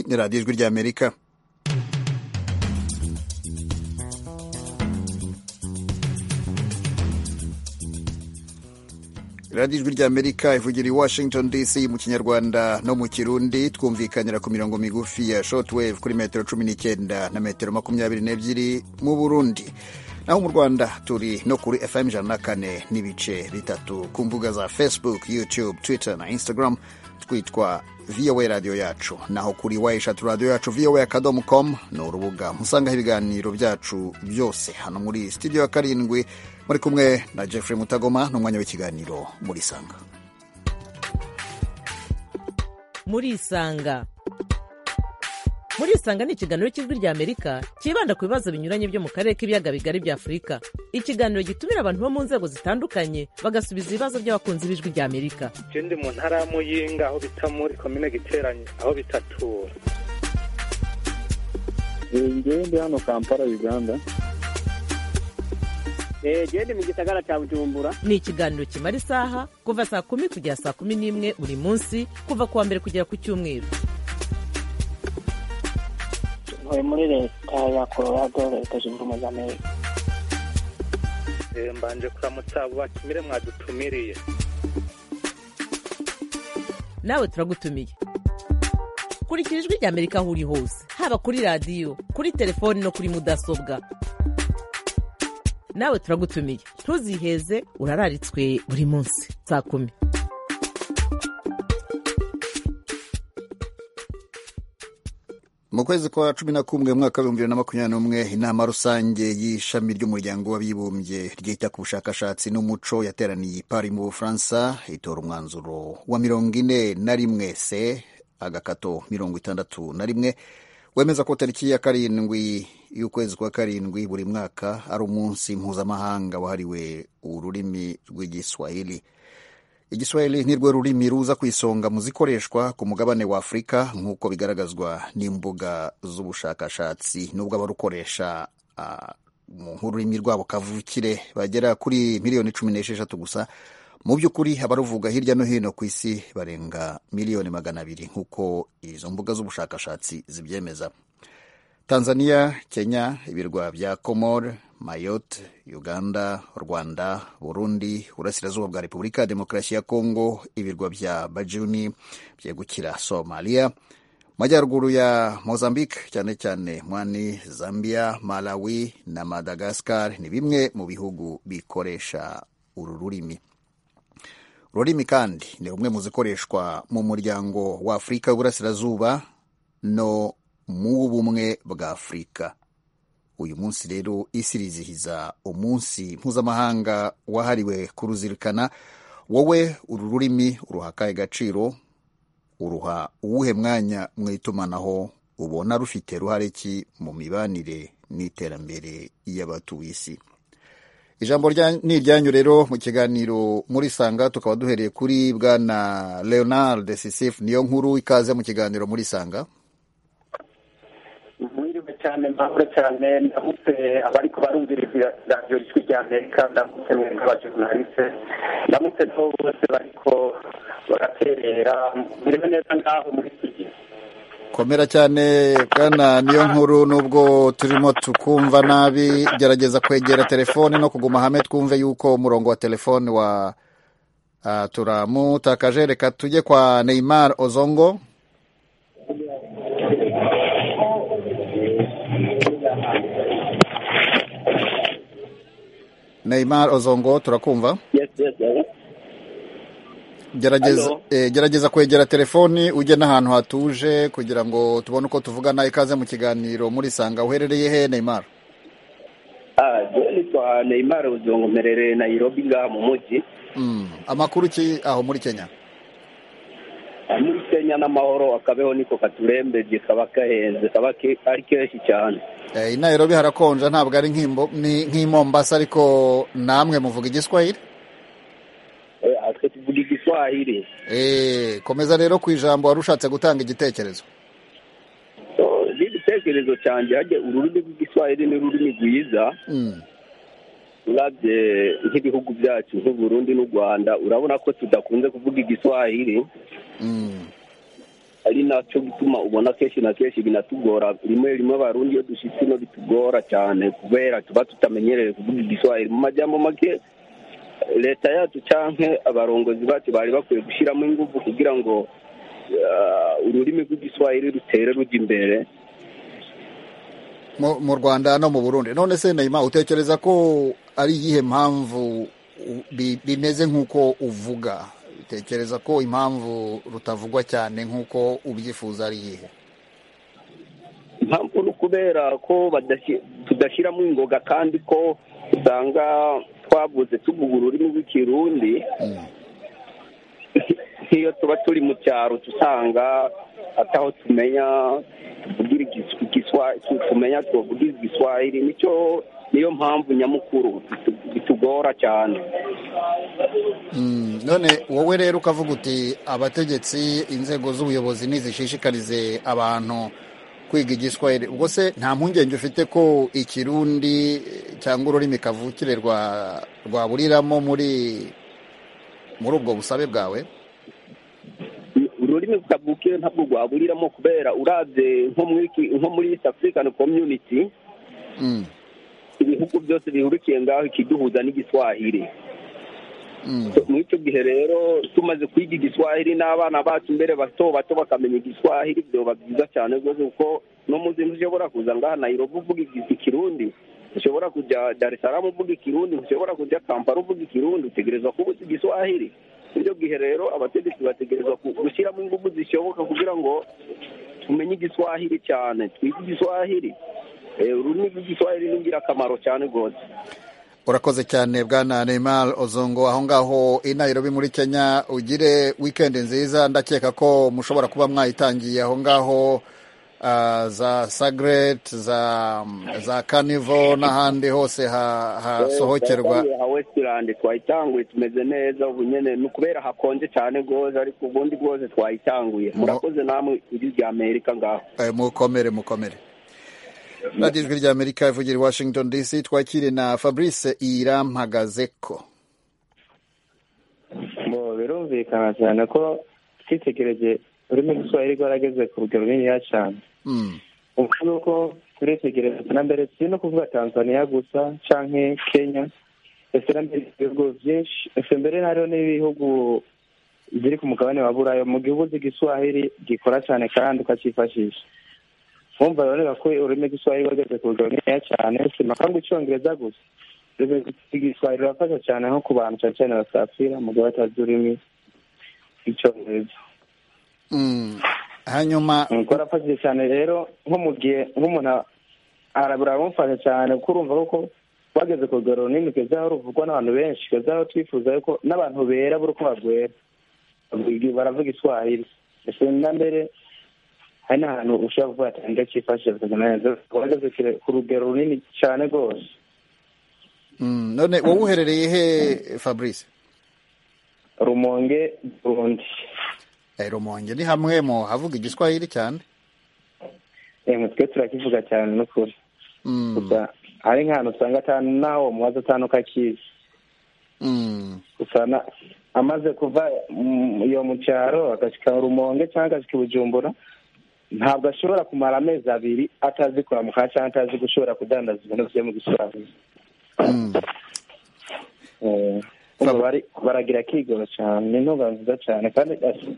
ni radiyo ijwi ry'amerika radiyo ijwi ry'amerika ivugira i washington dc mu kinyarwanda no mu kirundi twumvikanira ku mirongo migufi ya shotwave kuri metero cumi n'icyenda na metero makumyabiri n'ebyiri mu burundi naho mu rwanda turi no kuri fm ijana na kane n'ibice bitatu ku mbuga za facebook youtube twitter na instagram twitwa voa radiyo yacu naho kuri wa eshatu radiyo yacu voa akadomo com ni urubuga musangaho ibiganiro byacu byose hano muri studio ya karindwi muri kumwe na jeffrey mutagoma n'umwanya w'ikiganiro muri isanga muri isanga muri isanga ni ikiganiro cy'ijwi rya amerika cyibanda ku bibazo binyuranye byo mu karere k'ibiyaga bigari bya afurika ikiganiro gitumira abantu bo mu nzego zitandukanye bagasubiza ibibazo by'abakunzi b'ijwi rya amerika ndi mu ntara ya muyinga aho bita muri komine giteranye aho bitatura njyewe ndi hano kampala uganda genda mu gisagara cya bujumbura ni ikiganiro kimara isaha kuva saa kumi kugera saa kumi n'imwe buri munsi kuva ku wa mbere kugera ku cyumweru ntuye muri leta ya colorado leta zunze ubumwe za amerika mbanje kuramutsa abo batumire mwadutumiriye nawe turagutumiye kurikira ijwi rya amerika aho uri hose haba kuri radiyo kuri telefoni no kuri mudasobwa nawe turagutumiye ntuziheze urararitswe buri munsi saa kumi mu kwezi kwa cumi na kumwe mu mwaka w'ibihumbi bibiri na makumyabiri n'umwe inama rusange y'ishami ry'umuryango w'abibumbye ryita ku bushakashatsi n'umuco yateraniye i Paris mu bufaransa itora umwanzuro wa mirongo ine na rimwe se agakato mirongo itandatu na rimwe wemeza ko tariki ya karindwi y'ukwezi kwa karindwi buri mwaka ari umunsi mpuzamahanga wahariwe ururimi rw'igiswahili igiswahili ni rwo rurimi ruza ku isonga mu zikoreshwa ku mugabane wa afurika nk'uko bigaragazwa n'imbuga z'ubushakashatsi n'ubwo abarukoresha nk'ururimi rwabo kavukire bagera kuri miliyoni cumi n'esheshatu gusa mu by'ukuri abaruvuga hirya no hino ku isi barenga miliyoni magana abiri nk'uko izo mbuga z'ubushakashatsi zibyemeza tanzania kenya ibirwa bya komor mayotte uganda rwanda burundi burasirazuba bwa repubulika ya demokarasi ya kongo ibirwa bya bajuni byegukira somaliya majyaruguru ya mozambique cyane cyane mwani zambia malawi na madagascar ni bimwe mu bihugu bikoresha uru rurimi ururimi kandi ni rumwe mu zikoreshwa mu muryango wa afurika y'uburasirazuba no mu bumwe bwa afurika uyu munsi rero isi rizihiza umunsi mpuzamahanga wahariwe kuruzirikana wowe uru rurimi uruha gaciro uruha uwuhe mwanya mu itumanaho ubona rufite ruhare ki mu mibanire n'iterambere y'abatuye isi ijambo ni iryanyu rero mu kiganiro muri sanga tukaba duhereye kuri bwana leonard sisif niyo nkuru ikaze mu kiganiro muri sanga mwiriwe cyane mbahore cyane ndamutse abari kubarumviriza radiyo ijwi rya amerika ndamutse mwebwe abajurnaliste ndamutse nabo bose bariko baraterera mwiriwe neza ngaho muri studio komera cyane bwana niyo nkuru nubwo turimo tukumva nabi gerageza kwegera telefone no kuguma hamwe twumve yuko umurongo wa telefone wa turamutakaje reka tujye kwa neymar ozongo neymar ozongo turakumva gerageza kwegera telefoni ujye n'ahantu hatuje kugira ngo tubone uko tuvugana ikaze mu kiganiro muri sanga uherereye he neymar nitwa neymar uzongo mperereye nayirobi ngaha mu mujyi amakuru ki aho muri kenya muri kenya n'amahoro akabeho niko katurembeje kaba gahenze kaba ari kenshi cyane i nayirobi harakonja ntabwo ari nk'i mombasa ariko namwe muvuga igiswahili twe tuvuga igiswahili komeza rero ku ijambo wari ushatse gutanga igitekerezo n'igitekerezo cyanjye hajya ururimi rw'igiswahili ni ururimi rwiza urabye nk'ibihugu byacu nk'uburundi n'u rwanda urabona ko tudakunze kuvuga igiswahili ari nacyo gituma ubona kenshi na kenshi binatugora rimwe rimwe abarundi iyo dushyitse ino bitugora cyane kubera tuba tutamenyereye kuvuga igiswahili mu majyambo make leta yacu cyangwa abarongozi bacu bari bakwiye gushyiramo ingufu kugira ngo eh, ururimi rw'igiswahili rutere rujya imbere mu mu rwanda no mu burundi none se nayima utekereza ko ari iyihe mpamvu u- bi- bimeze nk'uko uvuga utekereza ko impamvu rutavugwa cyane nk'uko ubyifuza ari iyihe impamvu ni ukubera ko badashyi- tudashyiramo ingoga kandi ko usanga twabuze tuvuga ururimi rw'ikirundi nk'iyo tuba turi mu cyaro uca usanga ataho tumenya tuvugira igis- igiswa- tu- tumenya tuvugira igiswahili nicyo niyo mpamvu nyamukuru bitu- bitugora cyane Mm, none wowe rero ukavuga uti abategetsi inzego z'ubuyobozi nizishishikarize abantu kwiga igiswahili ubwo se nta mpungenge ufite ko ikirundi eh, cyangwa ururimi kavukire rwa rwaburiramo muri muri ubwo busabe bwawe ururimi rukavukire ntabwo rwaburiramo kubera urabye nko muri ki- nko muri east african community Mm, ibihugu byose bihurikiye ngaho ikiduhuza n'igiswahili mm, muri icyo gihe rero tumaze kwiga igiswahili n'abana bacu mbere bato bato bakamenya igiswahili byoba byiza cyane rwose kuko no mu zinzu ushobora kuza ngaha nayiroba uvuga igi- ikirundi ushobora kujya dar es salaam uvuga ikirundi ushobora kujya kampala uvuga ikirundi utegerezwa kuba uzi igiswahili muri icyo gihe rero abategetsi bategerezwa ku- gushyiramo ingufu zishoboka kugira ngo tumenye igiswahili cyane twige igiswahili Eh, ururimi rw'igiswahili ni ingirakamaro cyane rwose urakoze cyane bwana neymar ozongo aho ngaho i nairobi muri kenya ugire wikendi nziza ndakeka ko mushobora kuba mwayitangiye aho ngaho ah, za sagret za za carnival n'ahandi hose ha- hasohokerwa Twatangiye ha westirande twayitanguye tumeze neza ubu nyene ni ukubera hakonje cyane rwose ariko ubundi rwose twayitanguye Mu- murakoze namwe iri rya amerika ngaho Eh, mukomere mukomere radiyo ijwi ry'amerika ivugira i washington dc twakire na fabrice irampagazeko bo birumvikana cyane ko twitegereje ururimi rw'igiswahili rwarageze ku rugero runini cyane Mm, ubu ngubu turitegereza na mbere si no kuvuga tanzania gusa canke kenya ese na mbere ibihugu byinshi ese mbere hariho n'ibihugu biri ku mugabane wa burayo mu gihugu z'igiswahili gikora cyane kandi ukacifashisha wumva rero ko ururimi rw'igiswahili rwageze ku rugero runini cyane si makangu icyongereza gusa ururimi rw'igiswahili rurafasha cyane nko ku bantu cyane cyane basafira mu gihe batazi ururimi rw'icyongereza mm. hanyuma Mm, kwarafashije cyane rero nko mu gihe nk'umuntu ara- biramufasha cyane kuko urumva kuko wageze ku rugero runini kugeza aho ruvugwa n'abantu benshi kugeza aho twifuza yuko n'abantu bera buri uko bagwera Bavuga- baravuga iswahili ese na mbere hari n'ahantu ushobora kuvuga ati nde cyifashije bikaza neza wageze kure- ku rugero runini cyane rwose mm, none wowe uherereye he fabrice rumonge burundi Eh, rumonge ni hamwe mu havuga igiswahili cyane Eh, mwe twe turakivuga cyane n'ukuri Mm, gusa hari nk'ahantu usanga atanu nawe umubaza atanu kakizi mm, gusa na- amaze kuva mm, iyo mu cyaro agashyika rumonge cyangwa agashyika i bujumbura ntabwo ashobora kumara amezi abiri atazi kwambuka cyangwa atazi gushobora kudandaza ibintu bye mu giswahili mm. Eh, Fab- bari- baragira akigoro cyane ni intunga nziza cyane kandi as-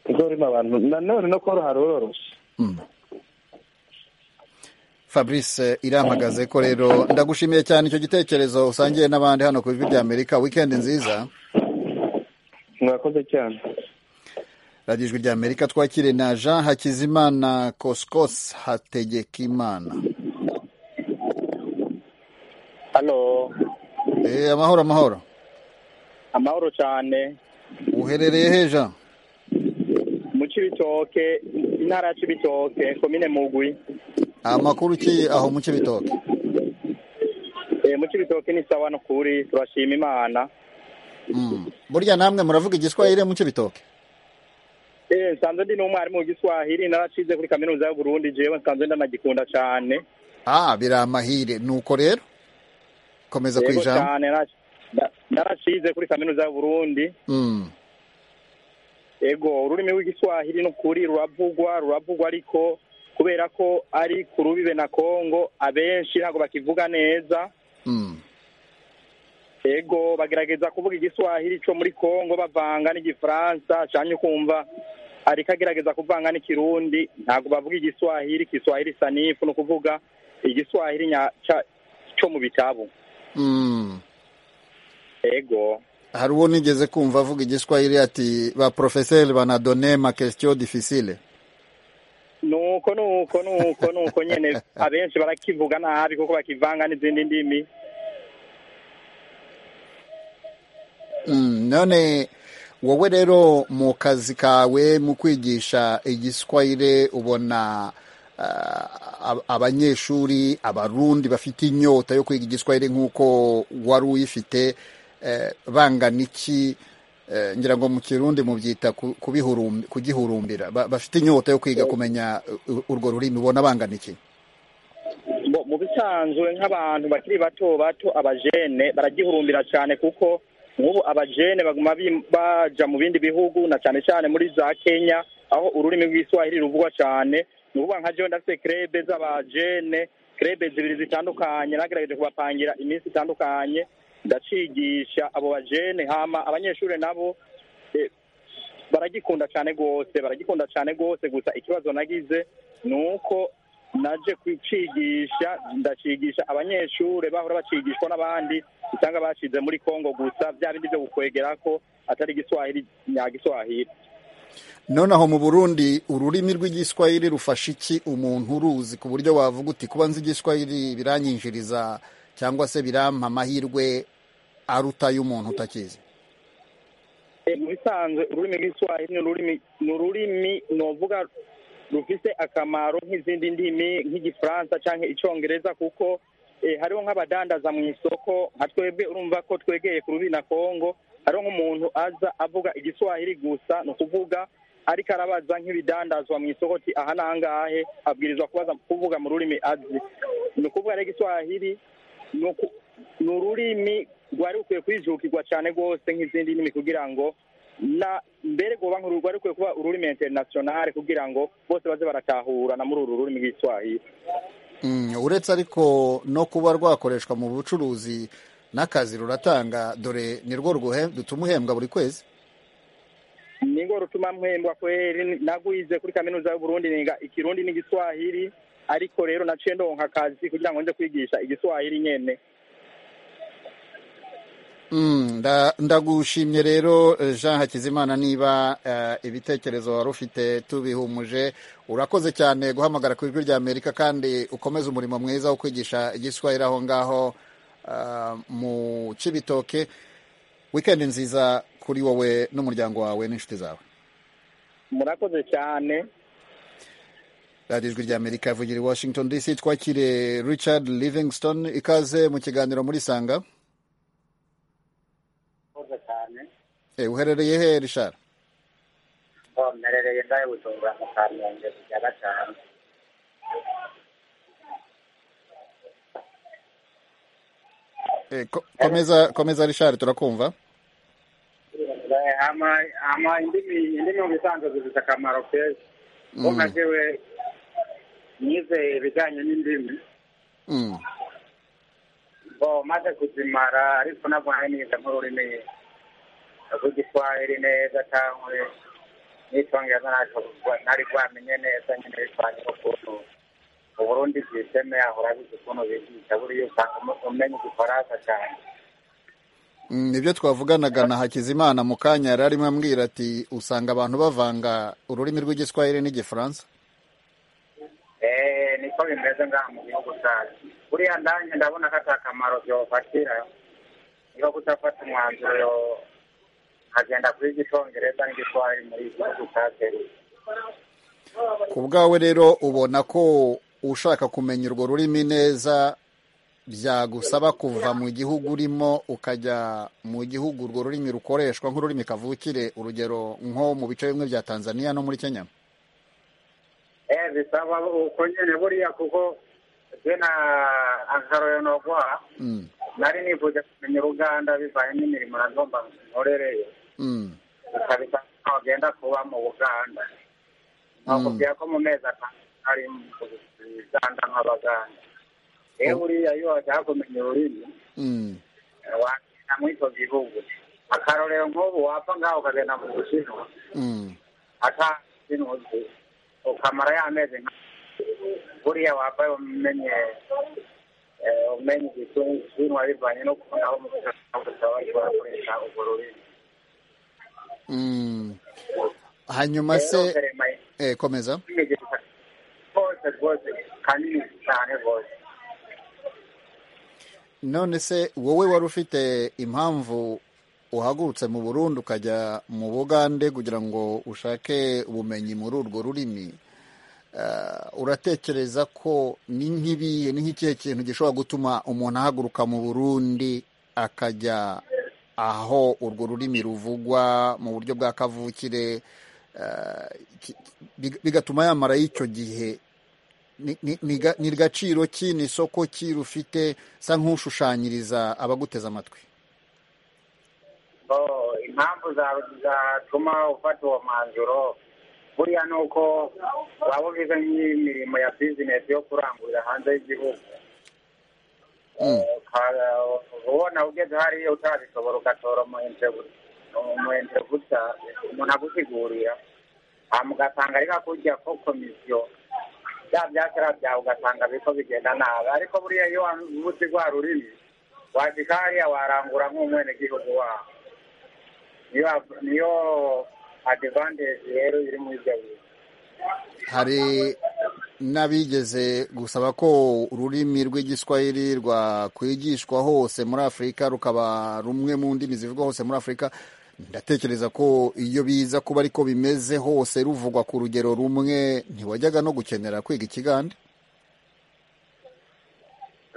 ubwo urimo abantu nanone no koroha ruroroshye Mm. fabrice irampagaze ko rero ndagushimiye cyane icyo gitekerezo usangiye n'abandi hano ku ijwi ry'amerika wikendi nziza murakoze cyane radiyo ijwi ry'amerika twakire na jean hakizimana koskos hategekimana hano Eh, amahoro amahoro amahoro cyane uherereye he jean mu Cibitoke intara ya Cibitoke komine Mugwi amakuru ki aho mu kibitoki Eh, mu Cibitoke ni sawa no kuri turashima Imana Mm. burya namwe muravuga igiswahili mu kibitoki Eh, nsanzwe ndi n'umwarimu w'igiswahili naracize kuri kaminuza y'u Burundi jewe nsanzwe ndanagikunda cyane ah biri amahire nuko rero komeza ku Yego ijambo cyane narac- na- naracize kuri kaminuza y'u Burundi Mm. e, ego ururimi rw'igiswahili ni ukuri ruravugwa ruravugwa ariko kubera ko ari ku rubibe na kongo abenshi ntabwo bakivuga neza Mm. ego bagerageza kuvuga igiswahili cyo muri kongo bavanga n'igifaransa cyane ukumva ariko agerageza kuvanga n'ikirundi ntabwo bavuga igiswahili igiswahili sanifu ni ukuvuga igiswahili nya- ca- cyo mu bitabo Mm. ego hari uwo nigeze kumva avuga igiswahili ati ba profeseri banadone ma question difficile nuko nuko nuko nuko nyene abenshi barakivuga nabi kuko bakivanga n'izindi ndimi Mm, none wowe rero mu kazi kawe mu kwigisha igiswahili ubona ah, ab- abanyeshuri abarundi bafite inyota yo kwiga igiswahili nk'uko wari uyifite eh, bangana iki Eh, ngira ngo mu kirundi mubyita ku- kubihurumbi- kugihurumbira Ba- bafite inyota yo kwiga kumenya uh, urwo rurimi ubona bangana iki Bo, mu bisanzwe nk'abantu bakiri bato bato abajene baragihurumbira cyane kuko nk'ubu abajene baguma bi- baja mu bindi bihugu na cyane cyane muri za kenya aho ururimi rw'iswahili ruvugwa cyane ni ukuvuga nka jewe ndafite krebe z'abajene krebe zibiri zitandukanye nagerageje kubapangira iminsi itandukanye ndacigisha abo bajene hama abanyeshuri nabo eh, baragikunda cyane rwose baragikunda cyane rwose gusa ikibazo nagize ni uko naje kucigisha ndacigisha abanyeshuri bahora bacigishwa n'abandi usanga bashize muri kongo gusa bya bindi byo gukwegera ko atari igiswahili nyagiswahili nonaho mu burundi ururimi rw'igiswahili rufasha iki umuntu uruzi ku buryo wavuga uti kuba nzi igiswahili biranyinjiriza cyangwa se birampa amahirwe aruta y'umuntu utakizi Eh, mu bisanzwe ururimi rw'iswahili ni ururimi ni ururimi novuga rufise akamaro nk'izindi ndimi nk'igifaransa cyangwa icyongereza kuko eh, hariho nk'abadandaza mu isoko nka twebwe urumva ko twegeye ku rubi na kongo hariho nk'umuntu aza avuga igiswahili gusa ni ukuvuga ariko arabaza nk'ibidandazwa mu isoko ati aha ni angahe abwirizwa kubaza kuvuga mu rurimi azi ni ukuvuga rero igiswahili ni uku- ni ururimi rwari rukwiye kwijukirwa cyane rwose nk'izindi ndimi kugira ngo na mbere rwoba nk'uru rwari rukwiye kuba ururimi interinasiyonari kugira ngo bose baze baratahura na muri uru rurimi rw'iswahili Mm, uretse ariko no kuba rwakoreshwa mu bucuruzi n'akazi ruratanga dore ni rwo rwuhe- rutuma uhembwa buri kwezi ni rwo rutuma mpembwa kweri nagwize kuri kaminuza y'uburundi niga ikirundi n'igiswahili ariko rero naciye ndonka akazi kugira ngo nze kwigisha igiswahili nyene Mm, nda- ndagushimye rero eh, jean hakizimana niba eh, ibitekerezo wari ufite tubihumuje urakoze cyane guhamagara ku ijwi ry'amerika kandi ukomeze umurimo mwiza wo kwigisha igiswahili aho ngaho eh, mu kibitoke wikendi nziza kuri wowe n'umuryango wawe n'inshuti zawe murakoze cyane radiyo ijwi ry'amerika ivugira i washington dc twakire richard livingston ikaze mu kiganiro muri sanga murakoze cyane Eh, uherereye he richard ngo mmerereye ndaye bujumbura mu kamenge kujya gatanu Eh, ko- komeza komeza richard turakumva Eh, hama hama indimi indimi mu bisanzwe zifite akamaro keza kuko nka jewe nize ibijyanye n'indimi Mm. ngo maze kuzimara ariko ntabwo nari nize nk'ururimi rw'igiswahili neza cyangwa n'icyongereza ntacyo ntari rwamenye neza nyine bivanye n'ukuntu uburundi bwiseme aho urabizi ukuntu bigisha buriya usanga umu- umenya igifaransa cyane Mm, nibyo twavuganaga na hakizimana mu kanya yari arimo ambwira ati usanga abantu bavanga ururimi rw'igiswahili n'igifaransa Eh, niko bimeze ngaha mu gihugu cyacu buriya ndanye ndabona ko ata kamaro byofatira niba gutafata umwanzuro yo- nkagenda kuri igicongereza n'igiswahili muri iki gihugu cyateruye ku bwawe rero ubona ko ushaka kumenya urwo rurimi neza byagusaba kuva mu gihugu urimo ukajya mu gihugu urwo rurimi rukoreshwa nk'ururimi kavukire urugero nko mu bice bimwe bya tanzania no muri kenya Eh, bisaba uko nyene buriya kuko je na akarorero nogwa Mm, nari nifuje kumenya uruganda bivanye n'imirimo nagomba nkorereyo mm, bikabisaba bagenda kuba mu buganda bakubwira ko mu mezi atanu ari mu buganda nk'abaganda rero buriya iyo wajya kumenya ururimi Mm. wakina muri ibyo bihugu akarorero nk'ubu wapfa ngaho ukagenda mu bushinwa Mm. atazinuzi ukamara ya mezi nka buriya wapfa umenye eh, umenye igishinwa bivanye no kubona aho umusaba bakoresha urwo rurimi Mm. hanyuma se Rero, Clement, eh, komeza rwose rwose kanini cyane rwose none se wowe wari ufite impamvu uhagurutse mu burundi ukajya mu bugande kugira ngo ushake ubumenyi muri urwo rurimi Ah, uratekereza ko ni nk'ibihe ni nk'ikihe kintu gishobora gutuma umuntu ahaguruka mu burundi akajya aho urwo rurimi ruvugwa mu buryo bwa kavukire ah, ki- bi- bigatuma yamarayo icyo gihe Ni- ni- ni ga- ni gaciro ki ni isoko ki rufite sa nk'ushushanyiriza abaguteze amatwi bo impamvu zawe zatuma ufata uwo mwanzuro buriya ni uko waba ubize nk'imirimo ya bizinesi yo kurangurira hanze y'igihugu Mm. Uka- ubona ugeze hariya utabishobora ugatora umuyentebuta umuntu agusigurira hanyuma ugasanga ariko kujya ko komisiyo bya byakera byawe ugasanga biriko bigenda nabi ariko buriya iyo wavutse rwa rurimi washika hariya warangura nk'umwenegihugu wawe niyo niyo advantage rero iri muri ibyo bintu hari n'abigeze gusaba ko ururimi rw'igiswahili rwakwigishwa hose muri afurika rukaba rumwe mu ndimi zivugwa hose muri afurika ndatekereza ko iyo biza kuba ariko bimeze hose ruvugwa ku rugero rumwe ntiwajyaga no gukenera kwiga ikigande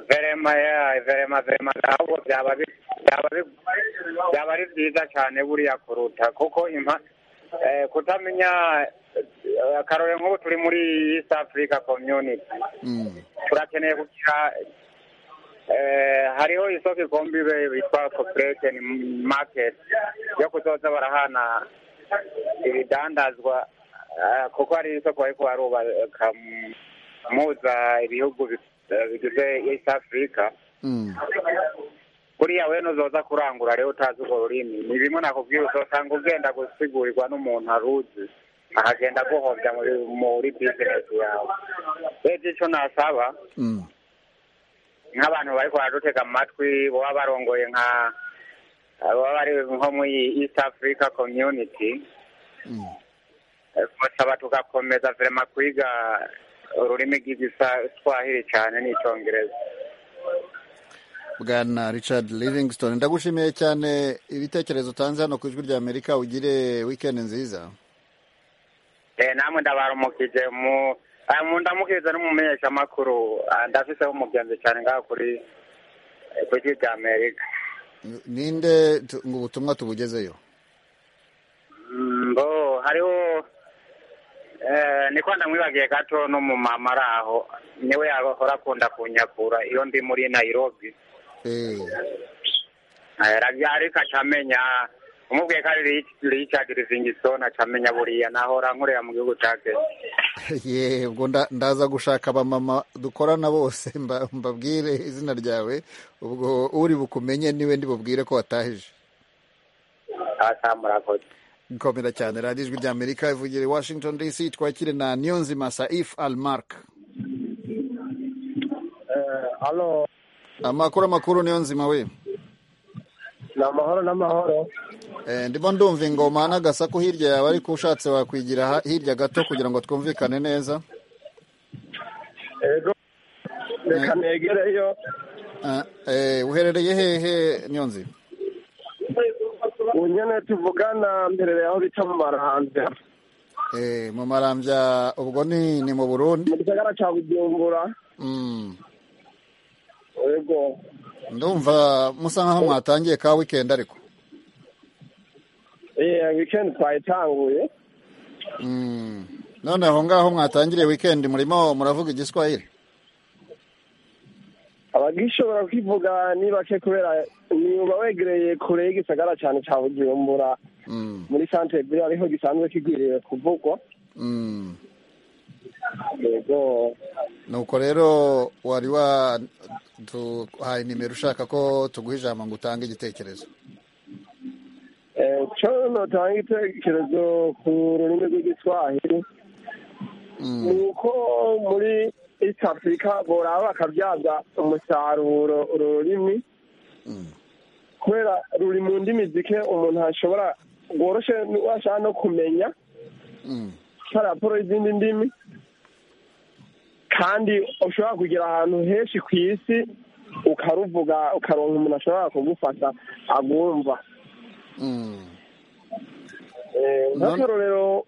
verema ya verema verema ahubwo byaba bi- byaba bi- byaba ari byiza cyane buriya kuruta kuko impa eh, kutamenya eh, akarore nk'ubu turi muri East Africa Community Mm, turakeneye kugira eh, hariho isoko ikombi be- bitwa Cooperation Market yo kuzoza barahana ibidandazwa eh, kuko hari isoko bariko barubaka mu- muza ibihugu bi- eh, bigize East Africa mm, buriya we nuzoza kurangura rero utazi urwo rurimi ni bimwe nakubwira uzosanga ugenda gusigurirwa n'umuntu aruzi akagenda aguhovya muri- muri bizinesi yawe rero icyo nasaba mm, nk'abantu bariko baradutega amatwi baba barongoye nka baba bari nko muri east africa community mm. basaba tugakomeza vrema kwiga ururimi rw'igiswahili cyane n'icyongereza bwana richard livingston ndagushimiye cyane ibitekerezo utanze hano ku ijwi rya amerika ugire wikendi nziza Eh, namwe ndabaramukije mu ah, mu- ndamukije n'umumenyeshamakuru Ah, ndafiseho umugenzi cyane ngaho kuri eh, ku ijwi rya amerika ninde tu- ngo ubutumwa tubugezeyo Mm, bo hariho eh, niko ndamwibagiye gato n'umumama ari aho niwe yahora akunda kunyakura iyo ndi muri nairobi Eh, Eh, ravya ariko acamenya umubwiye ko ari Rich- richard rivingiston acamenya buriya nahora nkorera mu gihugu ca kenya ye ubwo nda- ndaza gushaka abamama dukorana bose mba- mbabwire izina ryawe ubwo uri bukumenye niwe ndi bubwire ko watahije asamurakoze komera cyane radiyo ijwi rya amerika ivugira i washington dc twakire na niyonzima saif almark alo amakuru amakuru niyonzima we ni amahoro n'amahoro Eh, ndimo ndumva ingoma n'agasaku hirya yawe ariko ushatse wakwigira ha- hirya gato kugira ngo twumvikane neza ego reka negereyo Eh, eh, uherereye hehe niyonzima ubu nyine tuvugana mberere aho bita mu marahanda Eh, mu marambya ubwo ni ni mu burundi mu gisagara cya bujumbura Mm. ego ndumva musa nkaho mwatangiye ka wikendi ariko eh weekend twayitanguye Mm. none aho ngaho mwatangiriye wikendi murimo muravuga igiswahili abagishobora kwivuga ni bake kubera niba wegereye kure y'igisagara cyane cya bujumbura muri santere buriya ariho gisanzwe kigwiriye kuvugwa Mm. yego nuko rero wari waduhaye nimero ushaka ko tuguha ijambo ngo utange igitekerezo eh, cyo notanga igitekerezo ku rurimi rw'igiswahili ni uko muri east africa boraba bakabyaza umusaruro ururimi kubera ruri mu ndimi zike umuntu ashobora rworoshe washaka no kumenya Mm. raporo y'izindi ndimi kandi ushobora kugera ahantu henshi ku isi ukaruvuga ukaronka umuntu ashobora kugufasha agumva Mm. Eh, Non- nk'akarorero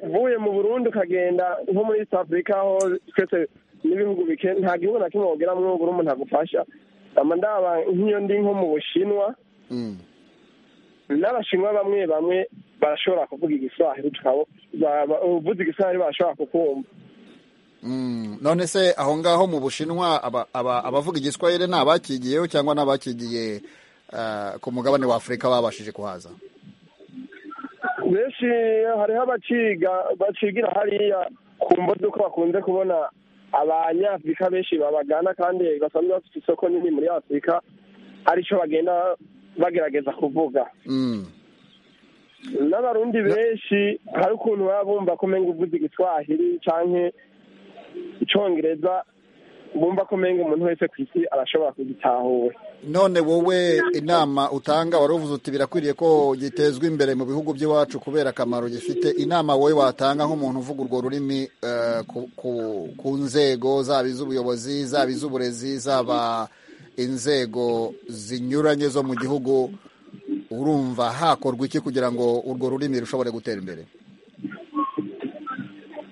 uvuye mu burundi ukagenda nko muri east africa aho twese n'ibihugu bike nta gihugu na kimwe wogeramwo ngo umuntu agufasha ndaba ndaba nk'iyo ndi nko mu bushinwa Mm. n'abashinwa bamwe bamwe barashobora kuvuga igiswahili tukaba uvuze igiswahili barashobora kukumva Mm. none se aho ngaho mu bushinwa aba- aba- abavuga igiswahili ni abakigiyeho cyangwa ni abakigiye ah, ku mugabane wa afurika babashije kuhaza benshi hariho abaciga bacigira hariya ku mbuga uko bakunze kubona abanyafurika benshi babagana kandi basanzwe bafite isoko nini muri afurika aricyo bagenda bagerageza kuvuga Mm. n'abarundi benshi hari ukuntu baba bumva ko umenga uvuze igiswahili canke icongereza bumva ko umenga umuntu wese ku isi arashobora kugitahura none wowe inama utanga wari uvuze uti birakwiriye ko gitezwa imbere mu bihugu by'iwacu kubera akamaro gifite inama wowe watanga nk'umuntu uvuga urwo rurimi eh, ku- ku- ku nzego zaba iz'ubuyobozi zaba iz'uburezi zaba inzego zinyuranye zo mu gihugu urumva hakorwa iki kugira ngo urwo rurimi rushobore gutera imbere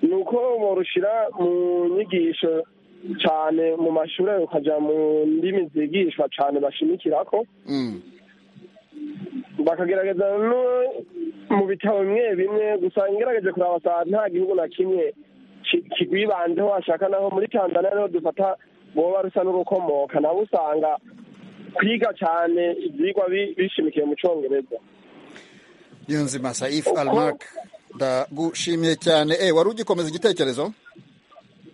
ni uko borushira mu nyigisho cyane mu mashuri ukajya mu ndimi zigishwa cyane bashimikira ko Mm, bakagerageza no mu bitabo bimwe bimwe gusa ngerageje kuraba saa nta gihugu na kimwe ki- kigwibanzeho washaka naho muri tanzania niho dufata boba rusa n'urukomoka nabo usanga kwiga cyane ibyigwa bi- bishimikiye mu cyongereza yunzima saif almak ndagushimiye cyane eh wari ugikomeza igitekerezo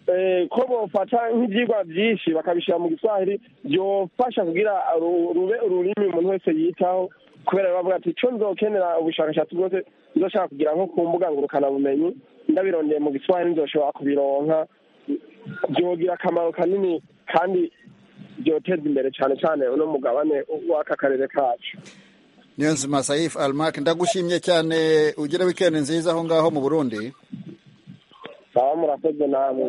Eh, ko bofata nk'ibyigwa byinshi bakabishyira mu giswahili byofasha kugira ru- rube ururimi umuntu wese yitaho kubera bavuga ati icyo nzokenera ubushakashatsi bwose nzoshaka kugira nko ku mbuga ngurukanabumenyi ndabirondeye mu giswahili nzoshobora kubironka byogira akamaro kanini kandi byoteza imbere cyane cyane uno mugabane w'aka karere kacu Niyonzima Saif Almak ndagushimye cyane ugire weekend nziza aho ngaho mu Burundi baba murakoze namwe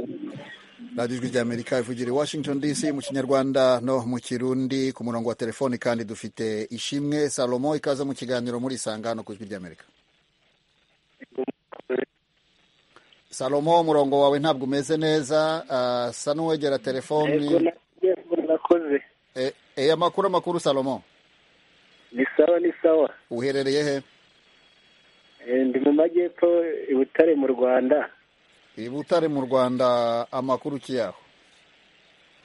radiyo ijwi ry'amerika ivugira i washington dc mu kinyarwanda no mu kirundi ku murongo wa telefoni kandi dufite ishimwe salomo ikaze mu kiganiro muri isanga hano ku ijwi ry'amerika salomo umurongo wawe ntabwo umeze neza ah, sa n'uwegera Yego, telefoni yego, nakoze Eh, eh, amakuru amakuru salomo ni sawa ni sawa uherereye he Eh, ndi mu majyepfo i butare mu rwanda i butare mu rwanda amakuru kiyaho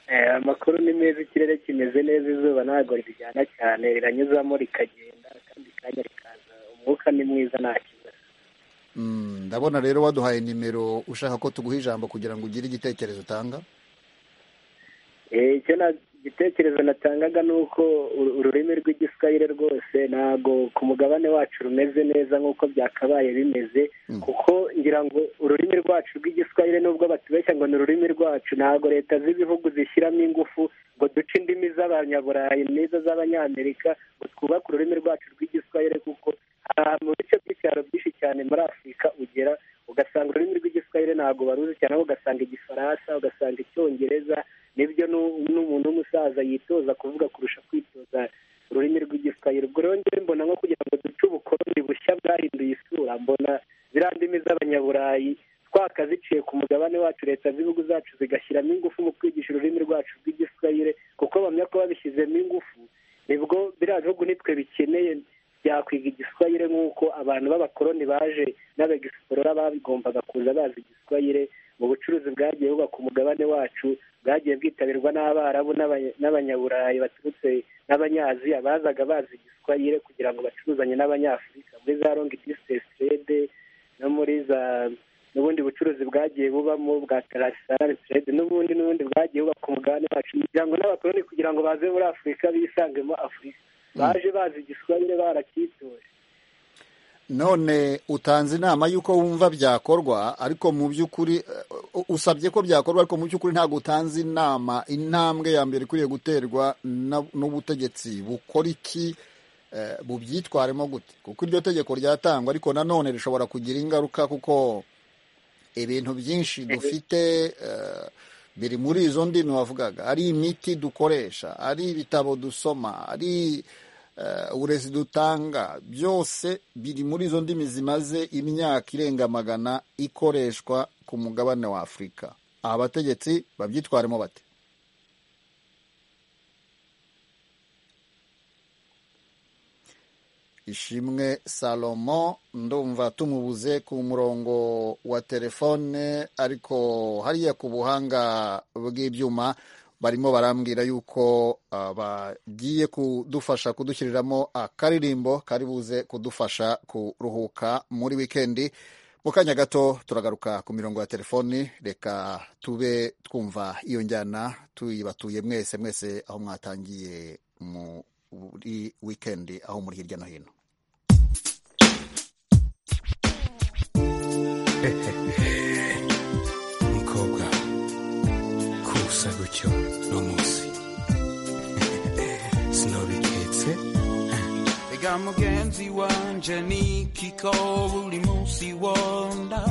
Eh, amakuru ni meza ikirere kimeze neza izuba ntabwo rijyana cyane riranyuzamo rikagenda kandi kanya rikaza umwuka ni mwiza nta kibazo Mm, ndabona rero waduhaye nimero ushaka ko tuguha ijambo kugira ngo ugire igitekerezo utanga Eh, icyo na igitekerezo natangaga ni uko uru- ururimi rw'igiswahili rwose ntabwo ku mugabane wacu rumeze neza nk'uko byakabaye bimeze kuko ngira ngo ururimi rwacu rw'igiswahili nubwo batubeshya ngo ni ururimi rwacu ntabwo leta z'ibihugu zishyiramo ingufu ngo duce indimi z'abanyaburayi n'izo z'abanyamerika ngo twubake ururimi rwacu rw'igiswahili kuko aha mu bice by'icyaro byinshi cyane muri afurika ugera ugasanga ururimi rw'igiswahili ntabwo baruzi cyane ahubwo ugasanga igifaransa ugasanga icyongereza nibyo nu- n'umuntu w'umusaza yitoza kuvuga kurusha kwitoza ururimi rw'igiswahili ubwo rero njye mbona nko kugira ngo duce ubukoloni bushya bwahinduye isura mbona ziriya ndimi z'abanyaburayi twakaziciye ku mugabane wacu leta z'ibihugu zacu zigashyiramo ingufu mu kwigisha ururimi rwacu rw'igiswahili kuko bamenya ko babishyizemo ingufu nibwo biriya bihugu nitwe bikeneye byakwiga igiswahili nk'uko abantu b'abakoloni baje n'abagisporora babigombaga kuza bazi igiswahili mu bucuruzi bwagiye buba ku mugabane wacu bwagiye bwitabirwa n'abarabu n'abanya- n'abanyaburayi baturutse n'abanyaziya bazaga bazi igiswahili kugira ngo bacuruzanye n'abanyafurika muri za longi distance trade no muri za n'ubundi bucuruzi bwagiye bubamo bwa tarasitari trade n'ubundi n'ubundi bwagiye buba ku mugabane wacu kugira ngo n'abakoloni kugira ngo baze muri afurika bisangemo afurika baje bazi igiswahili baracyitoje none utanze inama y'uko wumva byakorwa ariko mu by'ukuri uh, usabye ko byakorwa ariko mu by'ukuri ntabwo utanze inama intambwe ya mbere ikwiriye guterwa na- n'ubutegetsi bukora iki eh, bubyitwaremo gute kuko iryo tegeko ryatangwa ariko nanone rishobora kugira ingaruka kuko ibintu byinshi dufite eh, biri muri izo ndimi wavugaga ari imiti dukoresha ari ibitabo dusoma ari eh, uburezi dutanga byose biri muri izo ndimi zimaze imyaka irenga magana ikoreshwa ku mugabane wa afurika aha abategetsi babyitwaremo bate ishimwe salomo ndumva tumubuze ku murongo wa telefone ariko hariya ku buhanga bw'ibyuma barimo barambwira yuko ah, bagiye kudufasha kudushyiriramo akaririmbo kari buze kudufasha kuruhuka muri wikendi mu kanya gato turagaruka ku mirongo ya telefoni reka tube twumva iyo njyana tuyibatuye mwese mwese aho mwatangiye muri wikendi aho muri hirya no hino mukobwa kusa gutyo uno munsi sinobiketse reka mugenzi wanje nikiko buri munsi wonda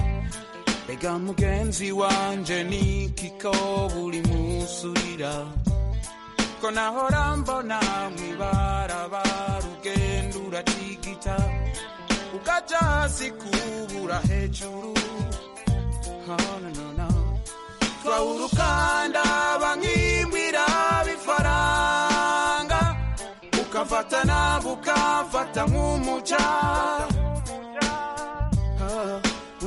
reka mugenzi wanje nikiko buri munsi urira ko nahora mbona mwibarabara ugenda uratigita ukaja hasi kubura hejuru Oh, no, no, no. twaurukanda bankimbwira bifaranga ukafatana bukafata nk'umuca Ah,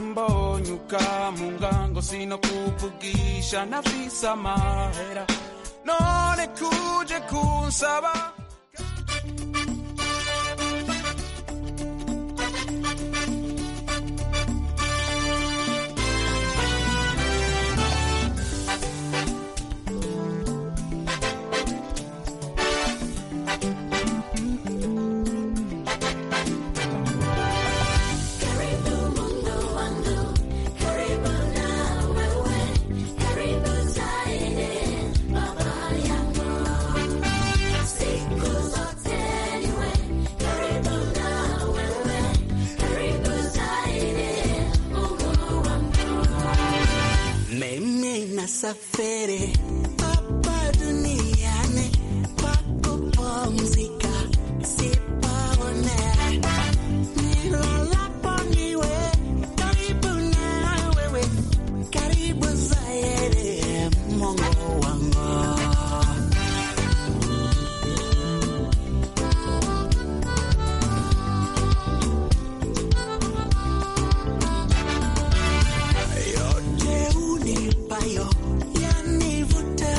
mbonye ukamunga ngo sino kuvugisha nafise amahera none kuje kunsaba Mimi nasafiri hapa duniani kwa kupumzika, sipaone nilalapo niwe karibu na wewe, karibu zaidi Mungu wangu. yote unipayo yanivuta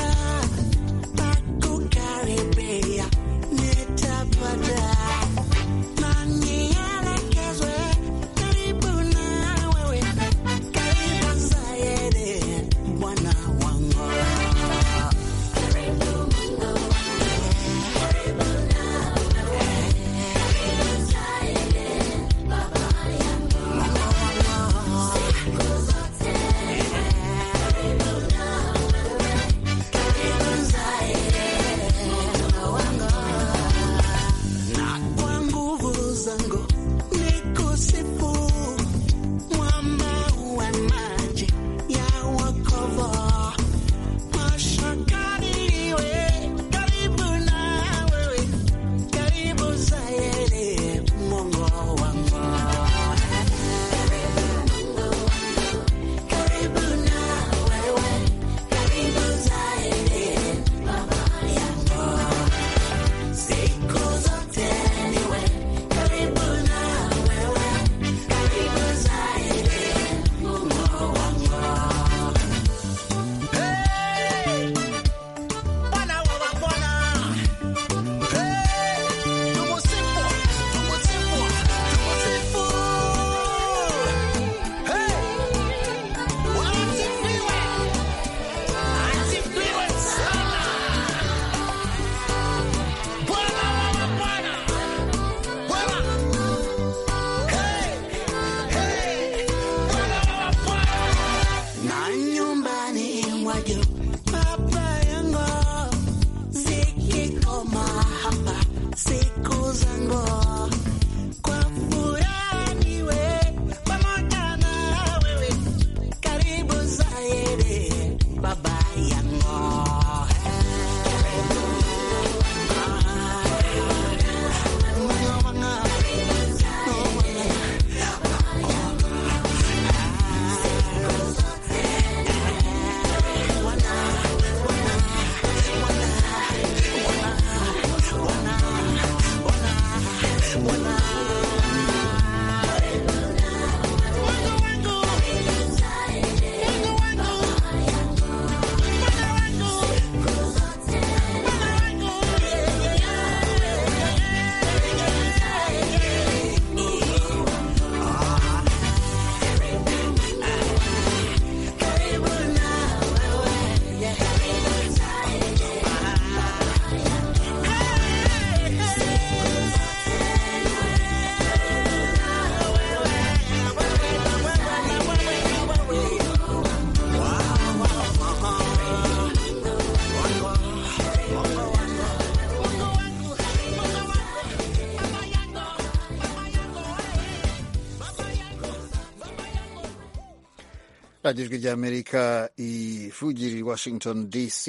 radiyo ijwi ry'amerika ivugira i washington dc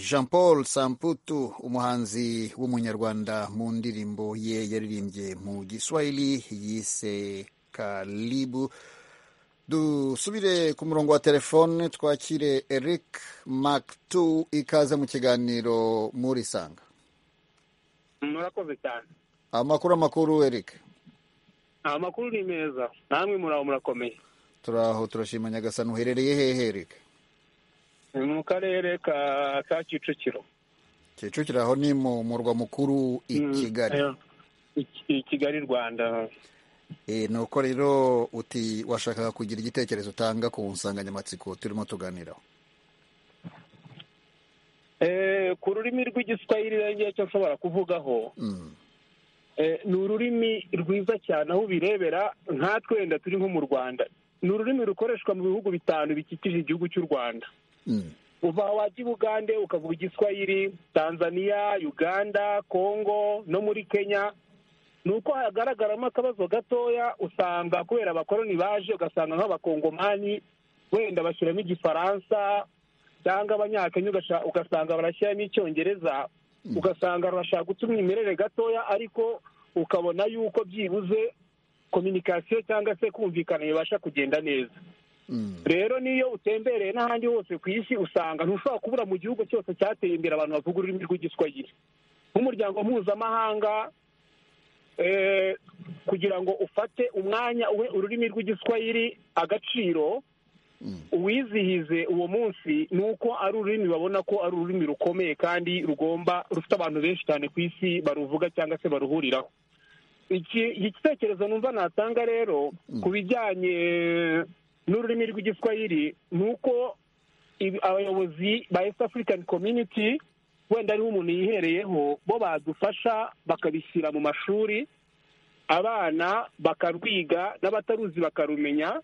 jean paul samputu umuhanzi w'umunyarwanda mu ndirimbo ye yaririmbye mu giswahili yise karibu dusubire ku murongo wa telefone twakire eric maktu ikaze mu kiganiro murisanga murakoze cyane amakuru amakuru eric amakuru ni meza namwe muraho murakomeye turaho turashima nyagasani uherereye hehe eric ni mu karere ka ka kicukiro kicukiro aho ni mu murwa mukuru i kigali i kigali rwanda ni uko rero uti washakaga kugira igitekerezo utanga ku nsanganyamatsiko turimo tuganiraho ku rurimi rw'igiswahili rero cyo nshobora kuvugaho ni ururimi rwiza cyane aho ubirebera nkatwe wenda turi nko mu rwanda ni ururimi rukoreshwa mu bihugu bitanu bikikije igihugu cy'u rwanda uva wajya i bugande ukavuga igiswahili tanzania uganda congo no muri kenya ni uko hagaragaramo akabazo gatoya usanga kubera abakoroni baje ugasanga nk'abakongomani wenda bashyiramo igifaransa cyangwa abanyakenya ugasanga barashyiramo icyongereza ugasanga barashaka guta umwimerere gatoya ariko ukabona yuko byibuze kominikasiyo cyangwa se kumvikana bibasha kugenda neza rero niyo utembereye n'ahandi hose ku isi usanga ntushobora kubura mu gihugu cyose cyateye imbere abantu bavuga ururimi rw'igiswahili nk'umuryango mpuzamahanga kugira ngo ufate umwanya uhe ururimi rw'igiswahili agaciro uwizihize uwo munsi ni uko ari ururimi babona ko ari ururimi rukomeye kandi rugomba rufite abantu benshi cyane ku isi baruvuga cyangwa se baruhuriraho iki gitekerezo numva natanga rero ku bijyanye n'ururimi rw'igiswahili ni uko abayobozi ba east african community wenda ariho umuntu yihereyeho bo badufasha bakabishyira mu mashuri abana bakarwiga n'abataruzi bakarumenya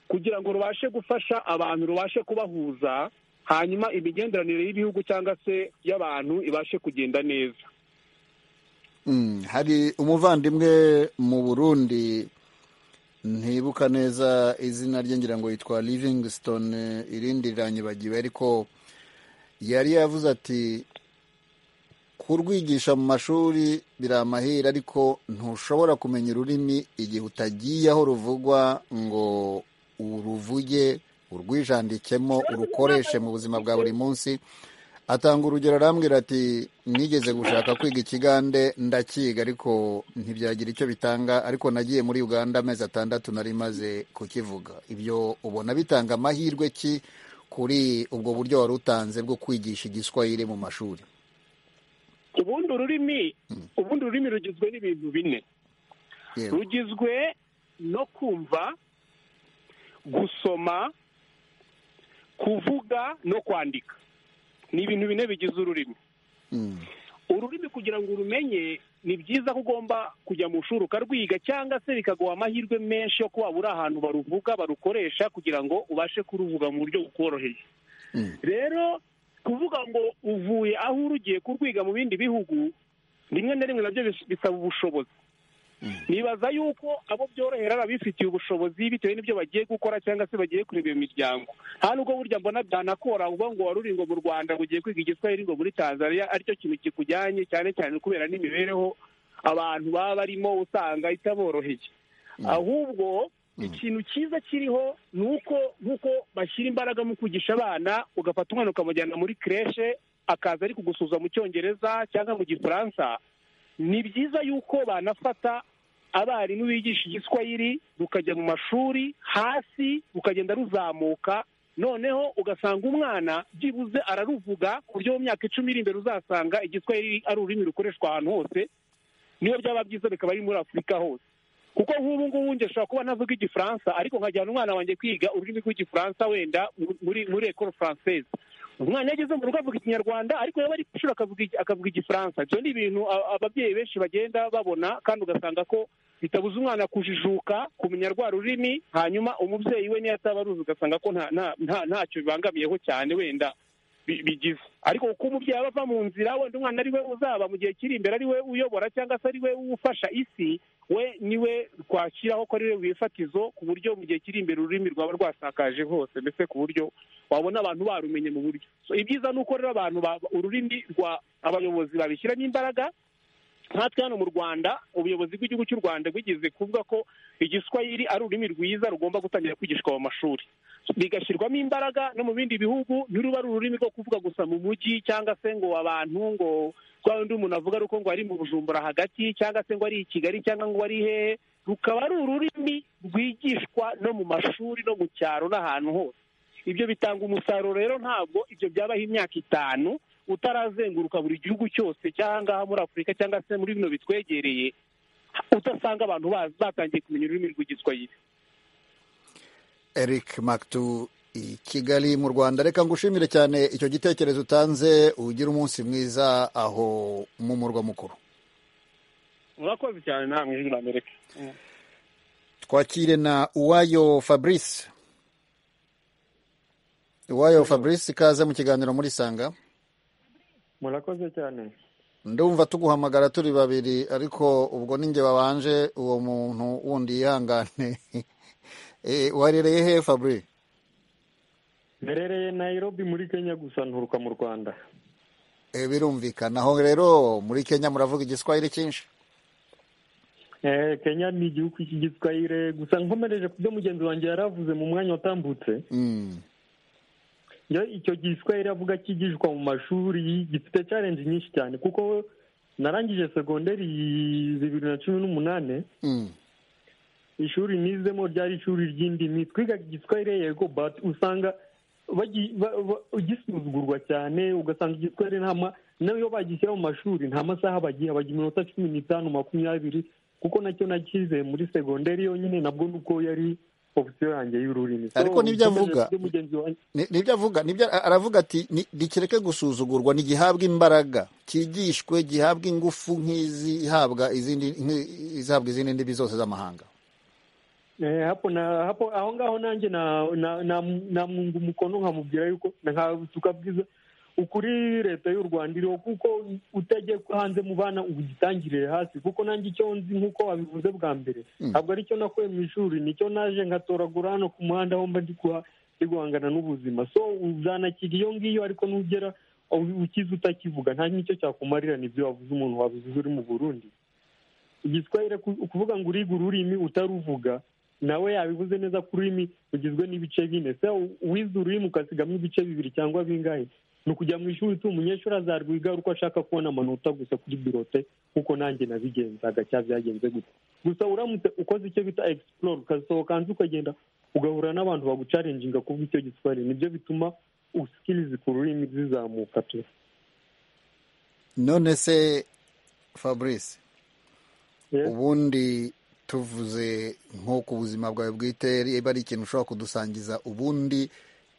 kugira ngo rubashe gufasha abantu rubashe kubahuza hanyuma imigenderanire y'ibihugu cyangwa se y'abantu ibashe kugenda neza hari umuvandimwe mu burundi ntibuka neza izina rye ngira ngo yitwa livingstone irindi riranyibagiwe ariko yari yavuze ati kurwigisha mu mashuri biri amahirwe ariko ntushobora kumenya ururimi igihe utagiye aho ruvugwa ngo uruvuge urwijandikemo urukoreshe mu buzima bwa buri munsi atanga urugero arambwira ati nigeze gushaka kwiga ikigande ndakiga ariko ntibyagira icyo bitanga ariko nagiye muri uganda amezi atandatu nari maze kukivuga ibyo ubona bitanga amahirwe ki kuri ubwo buryo wari utanze bwo kwigisha igiswahili mu mashuri ubundi ururimi ubundi ururimi rugizwe n'ibintu bine rugizwe no kumva gusoma kuvuga no kwandika ni ibintu bine bigize ururimi ururimi kugira ngo urumenye ni byiza ko ugomba kujya mu ishuri ukarwiga cyangwa se bikaguha amahirwe menshi yo kuba uri ahantu baruvuga barukoresha kugira ngo ubashe kuruvuga mu buryo bukoroheye rero kuvuga ngo uvuye aho uri ugiye kurwiga mu bindi bihugu rimwe na rimwe nabyo bisaba ubushobozi nibaza yuko abo byorohera ababifitiye ubushobozi bitewe n'ibyo bagiye gukora cyangwa se bagiye kureba iyo miryango nta nubwo burya mbona byanakora uvuga ngo wari uri ngo mu rwanda ngo ugiye kwiga igiswahili ngo muri tanzania aricyo kintu kikujyanye cyane cyane kubera n'imibereho abantu baba barimo usanga itaboroheye ahubwo ikintu cyiza kiriho ni uko nk'uko bashyira imbaraga mu kwigisha abana ugafata umwana ukamujyana muri kireshe akaza ari kugusuza mu cyongereza cyangwa mu gifaransa ni byiza yuko banafata abarimu bigisha igiswahili rukajya mu mashuri hasi rukagenda ruzamuka noneho ugasanga umwana byibuze araruvuga ku buryo mu myaka icumi iri imbere uzasanga igiswahili ari ururimi rukoreshwa ahantu hose niyo byaba byiza bikaba ari muri afurika hose kuko nk'ubu ngubu njye ashobora kuba ntavuga igifaransa ariko nkajyana umwana wanjye kwiga ururimi rw'igifaransa wenda muri muri ekoro faranseze umwana iyo ageze mu rugo avuga ikinyarwanda ariko yaba ari ishuri akavuga igifaransa ibyo ni ibintu ababyeyi benshi bagenda babona kandi ugasanga ko bitabuza umwana kujijuka kumenya rwa rurimi hanyuma umubyeyi we niyo ataba aruzi ugasanga ko ntacyo bibangamiyeho cyane wenda bi- bigize ariko kuko umubyeyi aba ava mu nzira wenda umwana ari we uzaba mu gihe kiri imbere ari we uyobora cyangwa se ari we ufasha isi we ni we twashyiraho ko ari we wifatizo ku buryo mu gihe kiri imbere ururimi rwaba rwasakaje hose mbese ku buryo wabona abantu barumenye mu buryo So, ibyiza ni uko rero abantu ba- ururimi rwa abayobozi babishyiramo imbaraga nkatwe hano mu rwanda ubuyobozi bw'igihugu cy'u rwanda bwigeze kuvuga ko igiswahili ari ururimi rwiza rugomba gutangira kwigishwa mu mashuri bigashyirwamo imbaraga no mu bindi bihugu ntiruba ari ururimi rwo kuvuga gusa mu mujyi cyangwa se ngo abantu ngo rwa rundi umuntu avuga ari uko ngo ari mu bujumbura hagati cyangwa se ngo ari i kigali cyangwa ngo ari hehe rukaba ari ururimi rwigishwa no mu mashuri no mu cyaro n'ahantu hose ibyo bitanga umusaruro rero ntabwo ibyo byabaho imyaka itanu utarazenguruka buri gihugu cyose cyangwa muri afurika cyangwa se muri bino bitwegereye utasanga abantu bazi batangiye kumenya ururimi rw'igiswahili Eric Maktu i Kigali mu Rwanda reka ngushimire cyane icyo gitekerezo utanze ugire umunsi mwiza aho mu murwa mukuru murakoze cyane namwe ijwi ry'amerika twakire na Uwayo Fabrice Uwayo Fabrice ikaze mu kiganiro muri Sanga murakoze cyane ndumva tuguhamagara turi babiri ariko ubwo ninjye wabanje uwo muntu wundi yihangane Eh, warereye he Fabri mberereye nayirobi muri kenya gusa nturuka mu rwanda Eh, birumvikana aho rero muri Kenya muravuga igiswahili cyinshi Eh, kenya ni igihugu cy'igiswahili gusa nkomereje ku byo mugenzi wanjye yari avuze mu mwanya watambutse Mm. njyewe icyo giswahili avuga cyigishwa mu mashuri gifite challenge nyinshi cyane kuko narangije segonderi bibiri na cumi n'umunani Mm. ishuri nizemo ryari ishuri ry'indimi twigaga igiswahili yego but usanga bagi- ba- ba- gisuzugurwa cyane ugasanga igiswahili nta ma n'iyo bagishyira mu mashuri nta masaha bagiha bagira iminota cumi n'itanu makumyabiri kuko nacyo nakize muri segonderi yonyine nabwo nuko yari opisiyo yanjye y'ururimi So, ariko nibyo avuga nkomeje kuri mugenzi wanjye ni- nibyo avuga nibyo a- aravuga ati "Ni- nikireke gusuzugurwa ntigihabwe imbaraga cyigishwe gihabwe ingufu nk'izihabwa izindi nk'izihabwa izindi ndimi zose z'amahanga Eh, hapo na hapo aho ngaho nanjye na na na- namunga umukono nkamubwira yuko nka tukabwiza ukuri leta y'u rwanda iriho kuko utajya hanze mu bana ugitangirire hasi kuko nanjye icyo nzi nk'uko wabivuze bwa mbere ntabwo ari cyo nakuye mu ishuri nicyo naje ngatoragura hano ku muhanda aho mba ndi guha- ndi guhangana n'ubuzima so uzanakira iyo ngiyo ariko nugera u- ukize utakivuga nta n'icyo cyakumarira nibyo wavuze umuntu wabivuze uri mu burundi igiswahili ku- ukuvuga ngo uriga ururimi utaruvuga nawe yabivuze neza ko ururimi rugizwe n'ibice bine se wize ururimi ukasigamo ibice bibiri cyangwa bingahe ni ukujya mu ishuri tu umunyeshuri azarwiga uko ashaka kubona amanota gusa kuri birote nk'uko nanjye nabigenzaga cyangwa byagenze gutya gusa uramutse ukoze icyo bita egisipuroro ukasohoka hanze ukagenda ugahura n'abantu bagucarenjinga kuvuga icyo giswahili nibyo bituma usikirizi ku rurimi zizamuka tu none se fabrice Yes. ubundi tuvuze nko ku buzima bwawe bwite niba ari ikintu ushobora kudusangiza ubundi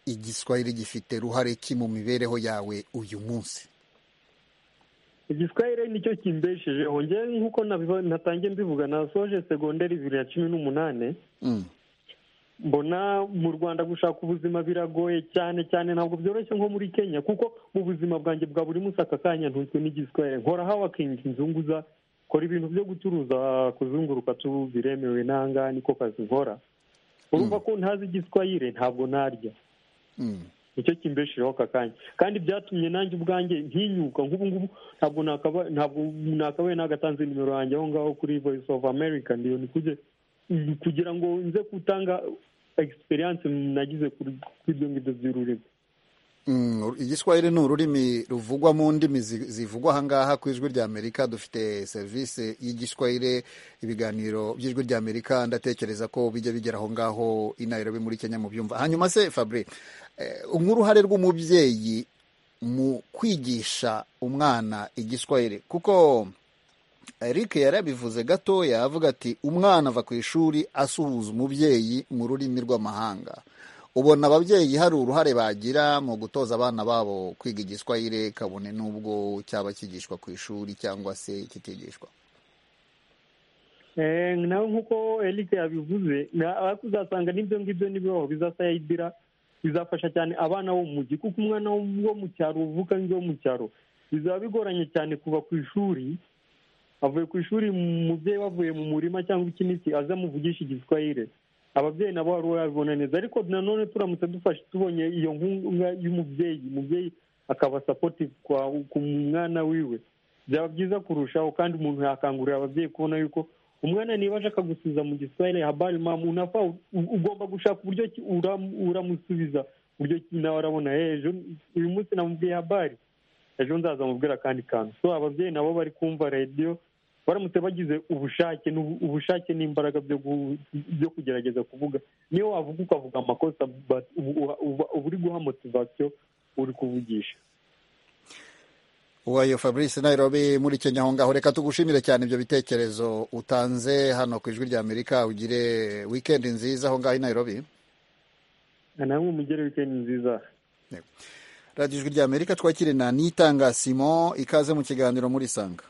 igiswahili gifite ruhare ki mu mibereho yawe uyu munsi igiswahili nicyo kimbeshejeho njyewe nk'uko nabiba- natangiye mbivuga nasoje segonderi bibiri na cumi n'umunani Mm. mbona mu rwanda gushaka ubuzima biragoye cyane cyane ntabwo byoroshye nko muri kenya kuko mu buzima bwanjye bwa buri munsi aka kanya ntunzwe n'igiswahili nkora hawakingi nzunguza kora ibintu byo gucuruza kuzunguruka tu biremewe n'ahangaha niko kazi nkora urumva ko ntazi igiswahili ntabwo narya Mm. nicyo kimbeshejeho aka kanya kandi byatumye nanjye ubwanjye ntinyuka nk'ubu ngubu ntabwo nakaba- ntabwo nakabaye nagatanze nimero yanjye aho ngaho kuri voice of america ndiyo ni kujye- ni kugira ngo nze gutanga egisperiyanse nagize kuri kuri ibyo ngibyo by'ururimi Mm, igiswahili ni ururimi ruvugwa mu ndimi zi- zivugwa ahangaha ku ijwi ry'amerika dufite serivisi y'igiswahili ibiganiro by'ijwi ry'amerika ndatekereza ko bijya bigera aho ngaho i nairobi muri kenya mu byumva hanyuma se fabri eh, nk'uruhare rw'umubyeyi mu kwigisha umwana igiswahili kuko eric yarabivuze gatoya avuga ati umwana ava ku ishuri asuhuza umubyeyi mu rurimi rw'amahanga ubona ababyeyi hari uruhare bagira mu gutoza abana babo kwiga igiswahili kabone n'ubwo cyaba kigishwa ku ishuri cyangwa se kitigishwa Eh, nawe nk'uko eric yabivuze na- ariko uzasanga n'ibyo ngibyo nibibaho bizasayidira bizafasha cyane abana bo mu mujyi kuko umwana wo mu cyaro uvuga ngo wo mu cyaro bizaba bigoranye cyane kuva ku ishuri avuye ku ishuri umubyeyi we avuye mu murima cyangwa ikinisi aza amuvugisha igiswahire ababyeyi nabo wari wabibona neza ariko nanone turamutse dufashe tubonye iyo nkunga y'umubyeyi umubyeyi akaba sapoti ku mwana wiwe byaba byiza kurushaho kandi umuntu yakangurira ababyeyi kubona yuko umwana niba ashaka gusubiza mu giswahire habari mamu unafa ugomba gushaka uburyo ki uram- uramusubiza uburyo ki nawe arabona "Eh, ejo uyu munsi namubwiye habari ejo nzaza mubwira akandi kantu so ababyeyi nabo bari kumva radiyo baramutse bagize ubushake n'ubu- ubushake n'imbaraga byo gu- byo kugerageza kuvuga niyo wavuga ukavuga amakosa but ubu- uha- uba uba uri guha motivasiyo uri kuvugisha wayo fabrice nairobi muri kenya aho ngaho reka tugushimire cyane ibyo bitekerezo utanze hano ku ijwi ry'amerika ugire wikendi nziza aho ngaho i nairobi na namwe mugire wikendi nziza radiyo ijwi ry'amerika twakire na nitanga simon ikaze mu kiganiro muri sanga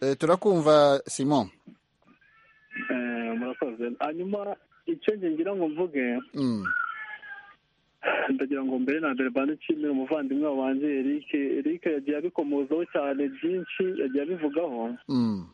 Eh, turakumva simon Eh, murakoze hanyuma icyo nge ngira ngo mvuge Mm. ndagira ngo mbere na mbere bane nshimire umuvandimwe wanjye Eric Eric yagiye abikomozaho cyane byinshi yagiye abivugaho Mm.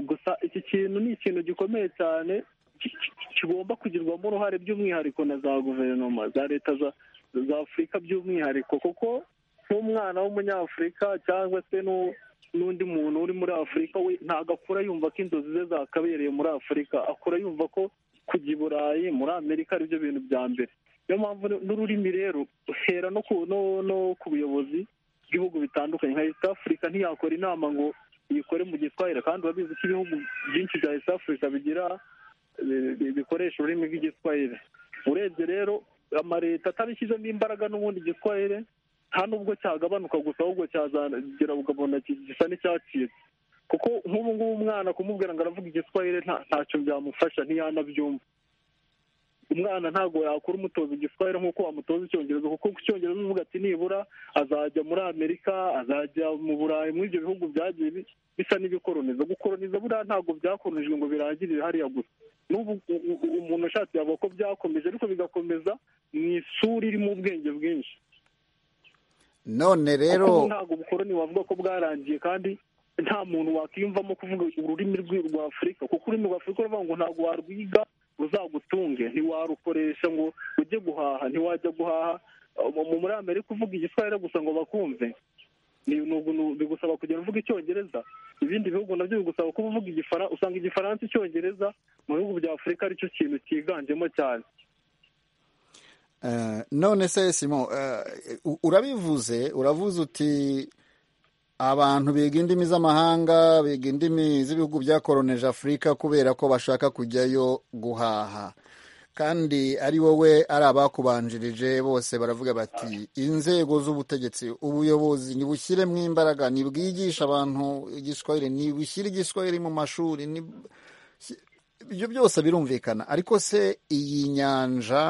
gusa iki kintu ni ikintu gikomeye cyane ki- ki- ki- kigomba kugirwamo uruhare by'umwihariko na za guverinoma za leta za za afurika by'umwihariko kuko nk'umwana w'umunyafurika cyangwa se n'u- n'undi muntu uri muri afurika we ntabwo akura yumva ko inzozi ze zakabereye muri afurika akura yumva ko kujya i burayi muri amerika aribyo bintu bya mbere niyo mpamvu n'ururimi rero ruhera no ku- no- no ku buyobozi bw'ibihugu bitandukanye nka east africa ntiyakora inama ngo iyikore mu giswahire kandi urabizi ko ibihugu byinshi bya east africa bigira bi- bi- bikoresha ururimi rw'igiswahire urebye rero amaleta atabishyizemo imbaraga n'ubundi igiswahire nta nubwo cyagabanuka gusa ahubwo cyazagera ukabona ki- gisa n'icyacitse kuko nk'ubu ngubu umwana kumubwira ngo aravuga igiswahire nta- ntacyo byamufasha ntiyanabyumva umwana ntabwo yakura umutoza igiswahire nk'uko wamutoza icyongereza kuko ku cyongereza uvuga ati nibura azajya muri amerika azajya mu burayi muri ibyo bihugu byagiye bi- bisa n'ibikoroniza gukoroniza buriya ntabwo byakoronijwe ngo birangirire hariya gusa n'ubu u- u- u- umuntu ashatse yavuga ko byakomeje ariko bigakomeza mu isura irimo ubwenge bwinshi none rero kuko ubu ntabwo ubukoroni wavuga ko bwarangiye kandi nta muntu wakwiyumvamo kuvuga ururimi rwi- rwa afurika kuko ururimi rwa afurika uravuga ngo ntabwo warwiga ruzagutunge ntiwarukoresha ngo ujye guhaha ntiwajya guhaha Mu- mu- muri amerika uvuga igiswahire gusa ngo bakumve ni- ni ugu- ni- bigusaba kugenda uvuga icyongereza ibindi bihugu nabyo bigusaba kuba uvuga igifaransa usanga igifaransa icyongereza mu bihugu bya afurika aricyo kintu cyiganjemo cyane Eh, none se simon eh, u- urabivuze uravuze uti abantu biga indimi z'amahanga biga indimi z'ibihugu byakoroneje afurika kubera ko bashaka kujyayo guhaha kandi ari wowe ari abakubanjirije bose baravuga bati inzego z'ubutegetsi ubuyobozi nibushyiremo imbaraga nibwigishe abantu igiswahili nibushyire igiswahili mu mashuri ni- ibyo byose birumvikana ariko se iyi nyanja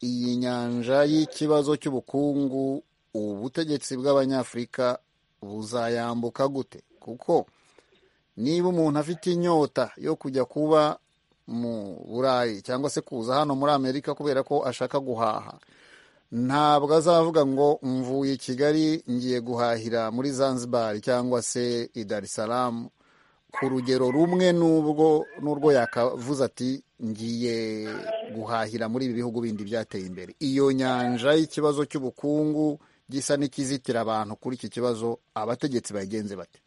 iyi nyanja y'ikibazo cy'ubukungu ubutegetsi bw'abanyafurika buzayambuka gute kuko niba umuntu afite inyota yo kujya kuba mu burayi cyangwa se kuza hano muri amerika kubera ko ashaka guhaha ntabwo azavuga ngo mvuye i kigali ngiye guhahira muri zanzibar cyangwa se i dar es salaam ku rugero rumwe n'ubwo n'urwo yakavuze ati ngiye guhahira muri ibi bihugu bindi byateye imbere iyo nyanja y'ikibazo cy'ubukungu gisa n'ikizitira abantu kuri iki kibazo abategetsi bayigenze bate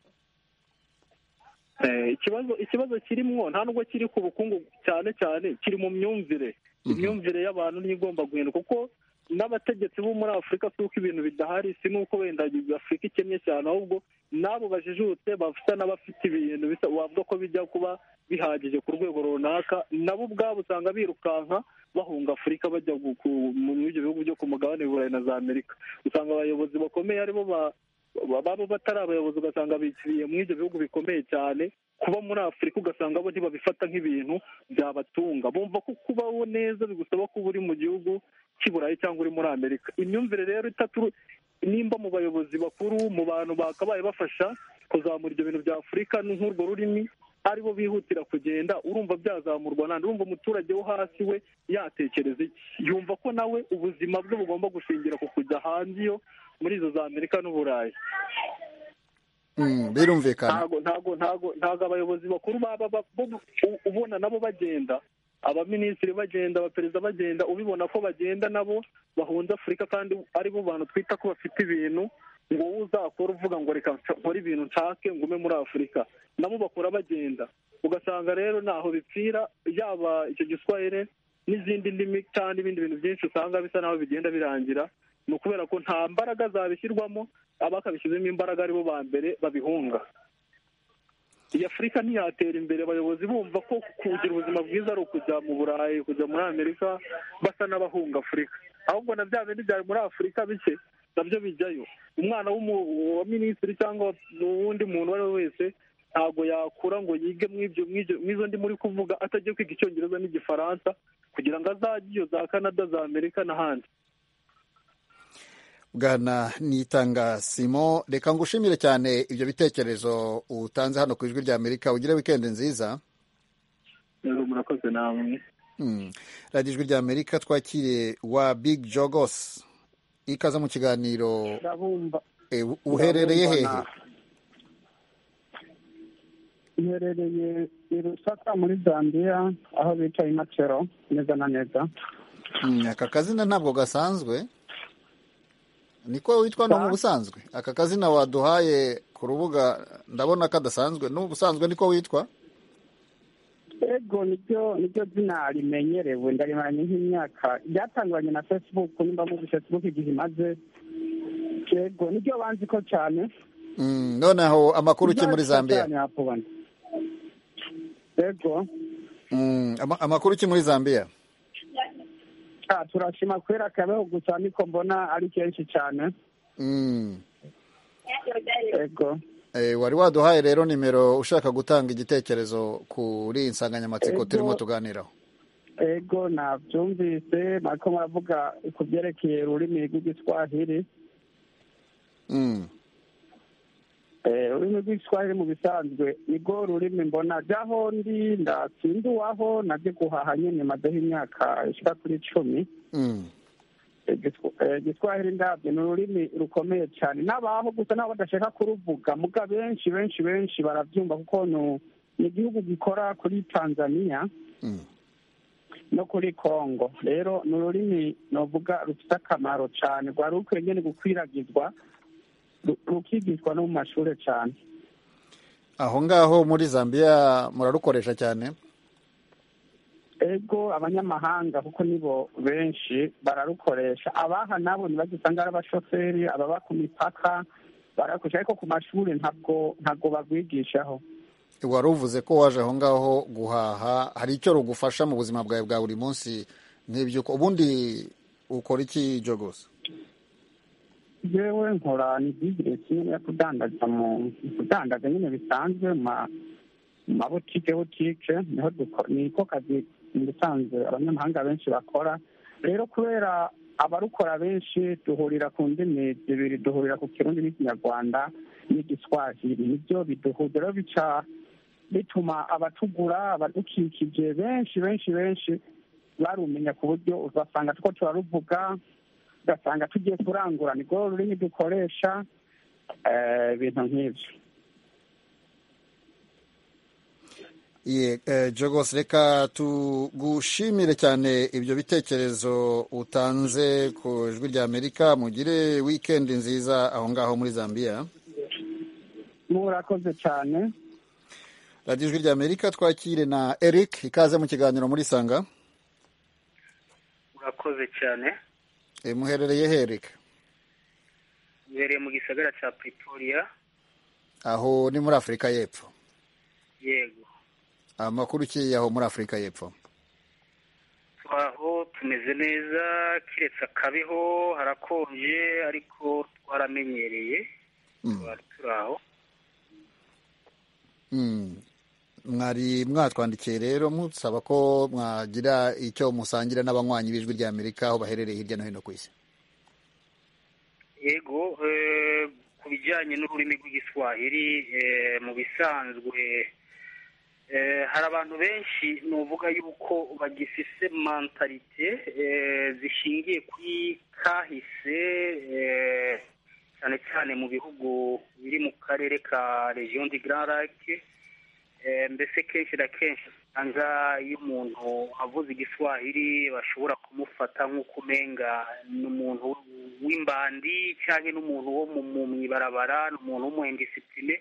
Eh, ikibazo ikibazo kirimwo nta nubwo kiri ku bukungu cyane cyane kiri mu myumvire imyumvire y'abantu niyo igomba guhinduka kuko n'abategetsi bo muri afurika si uko ibintu bidahari si n'uko wenda afurika ikennye cyane ahubwo n'abo bajijutse bafite n'abafite ibintu bisa wavuga ko bijya kuba bihagije ku rwego runaka nabo ubwabo usanga birukanka bahunga afurika bajya gu- ku- muri ibyo bihugu byo ku mugabane w'i burayi na za amerika usanga abayobozi bakomeye aribo ba ba- baba batari abayobozi ugasanga bikiriye muri ibyo bihugu bikomeye cyane kuba muri afurika ugasanga bo ntibabifata nk'ibintu byabatunga bumva ko kubaho neza bigusaba kuba uri mu gihugu cy'i burayi cyangwa uri muri amerika imyumvire rero itatu nimba mu bayobozi bakuru mu bantu bakabaye bafasha kuzamura ibyo bintu bya afurika n'urwo rurimi aribo bihutira kugenda urumva byazamurwa nandi urumva umuturage wo hasi we yatekereza iki yumva ko nawe ubuzima bwe bugomba gushingira ku kujya hanze iyo muri izo za amerika n'uburayi birumvikana ntago ntago ntago ntago abayobozi bakuru baba ba- bo- u- ubona nabo bagenda abaminisitiri bagenda abaperezida bagenda ubibona ko bagenda nabo bahunze afurika kandi ari bo bantu twita ko bafite ibintu ngo wowe uzakora uvuga ngo reka nca- nkore ibintu nshake ngume muri afurika nabo bakora bagenda ugasanga rero ntaho bipfira yaba icyo giswahili n'izindi ndimi cyangwa n'ibindi bintu byinshi usanga bisa naho bigenda birangira ni ukubera ko nta mbaraga zabishyirwamo abakabishyizemo imbaraga aribo ba mbere babihunga iyi afurika ntiyatera imbere abayobozi bumva ko kugira ubuzima bwiza ari ukujya mu burayi kujya muri amerika basa n'abahunga afurika ahubwo na bya bindi byari muri afurika bike nabyo bijyayo umwana w'umu- wa minisitiri cyangwa uwundi muntu uwo ari we wese ntabwo yakura ngo yige mw'ibyo- mw'ibyo- mw'izo ndi muri kuvuga atagiye kwiga icyongereza n'igifaransa kugira ngo azajye iyo za canada za amerika n'ahandi bwana nitanga simo reka ngushimire cyane ibyo bitekerezo utanze hano ku ijwi rya amerika ugire wikendi nziza rero murakoze namwe Mm. radiyo ijwi rya amerika twakiriye wa big jogos ikaza mu kiganiro ndabumva Eh, uherereye hehe ndabumva na- Iherereye i Lusaka muri Zambia aho bica Imacero neza na neza Mm, aka kazina ntabwo gasanzwe niko witwa ni mu busanzwe aka kazina waduhaye ku rubuga ndabona kadasanzwe ni ubusanzwe niko witwa ego nibyo nibyo zina rimenyerewe ndarimaranye nk'imyaka ryatangiranye na Facebook nimba muri Facebook igihe imaze ego nibyo banzi ko cyane Mm, noneho amakuru uke muri Nibyo zambia cyane hapo bana. ego Mm, ama- amakuru ki muri zambia Ah, turashima kubera kabeho gusa niko mbona ari kenshi cyane Mm. ego Eh, wari waduhaye rero nimero ushaka gutanga igitekerezo kuri iyi nsanganyamatsiko Ego. turimo tuganiraho ego nabyumvise bariko baravuga ku byerekeye ururimi rw'igiswahili Mm. Eh, ururimi rw'igiswahili mu bisanzwe nibwo rurimi mbona jaho ndi ndasinduwaho nabyo guhaha nyene mazeho imyaka ishika kuri cumi Mm. Igiswa- eh, igiswahili ndabyo ni ururimi rukomeye cyane n'abaho gusa nabo badashaka kuruvuga muga benshi benshi benshi barabyumva kuko ni- ni igihugu gikora kuri tanzania Mm. no kuri congo rero ni ururimi novuga rufite akamaro cyane rwari rukwiye nyine gukwiragizwa ru- rukigishwa no mu mashuri cyane aho ngaho muri zambia murarukoresha cyane ego abanyamahanga kuko nibo benshi bararukoresha abaha nabo ntibagisanga ari abashoferi ababa ku mipaka barakoresha ariko ku mashuri ntabwo ntabwo barwigishaho wari uvuze ko waje aho ngaho guhaha hari icyo rugufasha mu buzima bwawe bwa buri munsi nk'ibyo uko- ubundi ukora iki jogos yewe nkora ni bizinesi nyine yo kudandaza mu kudandaza nyine bisanzwe mu ma- mu mabutike butike niho duko- niko kazi mu bisanzwe abanyamahanga benshi bakora rero kubera abarukora benshi duhurira ku ndimi zibiri duhurira ku kirundi n'ikinyarwanda n'igiswahili nibyo biduhuza rero bica bituma abatugura abadukikije benshi benshi benshi barumenya ku buryo ugasanga tuko turaruvuga ugasanga tugiye kurangura niko rurimi dukoresha eh, ibintu nk'ibyo Ye, eh, Jogos reka tugushimire cyane ibyo bitekerezo utanze ku ijwi rya Amerika mugire weekend nziza aho ngaho muri Zambia murakoze cyane radiyo ijwi rya Amerika twakire na Eric ikaze mu kiganiro muri Sanga murakoze cyane e, muherereye he Eric uherereye mu gisagara cya pretoria aho ni muri Afurika y'Epfo yego amakuru ki aho muri Afurika y'Epfo twaho tumeze neza keretse akabeho harakonje ariko twaramenyereye twari turi aho Mm. mwari mwatwandikiye rero musaba ko mwagira icyo musangira n'abanywanyi b'ijwi rya Amerika aho baherereye hirya no hino ku isi yego eh, ku bijyanye n'ururimi rw'igiswahili eh, mu bisanzwe hari abantu benshi nuvuga yuko bagifise mantalite zishingiye kuri kahise eh, cyane cyane mu bihugu biri mu karere ka region du Grand Lac Eh, mbese kenshi na kenshi usanga iyo umuntu avuze igiswahili bashobora kumufata nk'uko umenga ni umuntu w'imbandi cyangwa n'umuntu wo mu- mu ibarabara ni umuntu w'umuhendisipline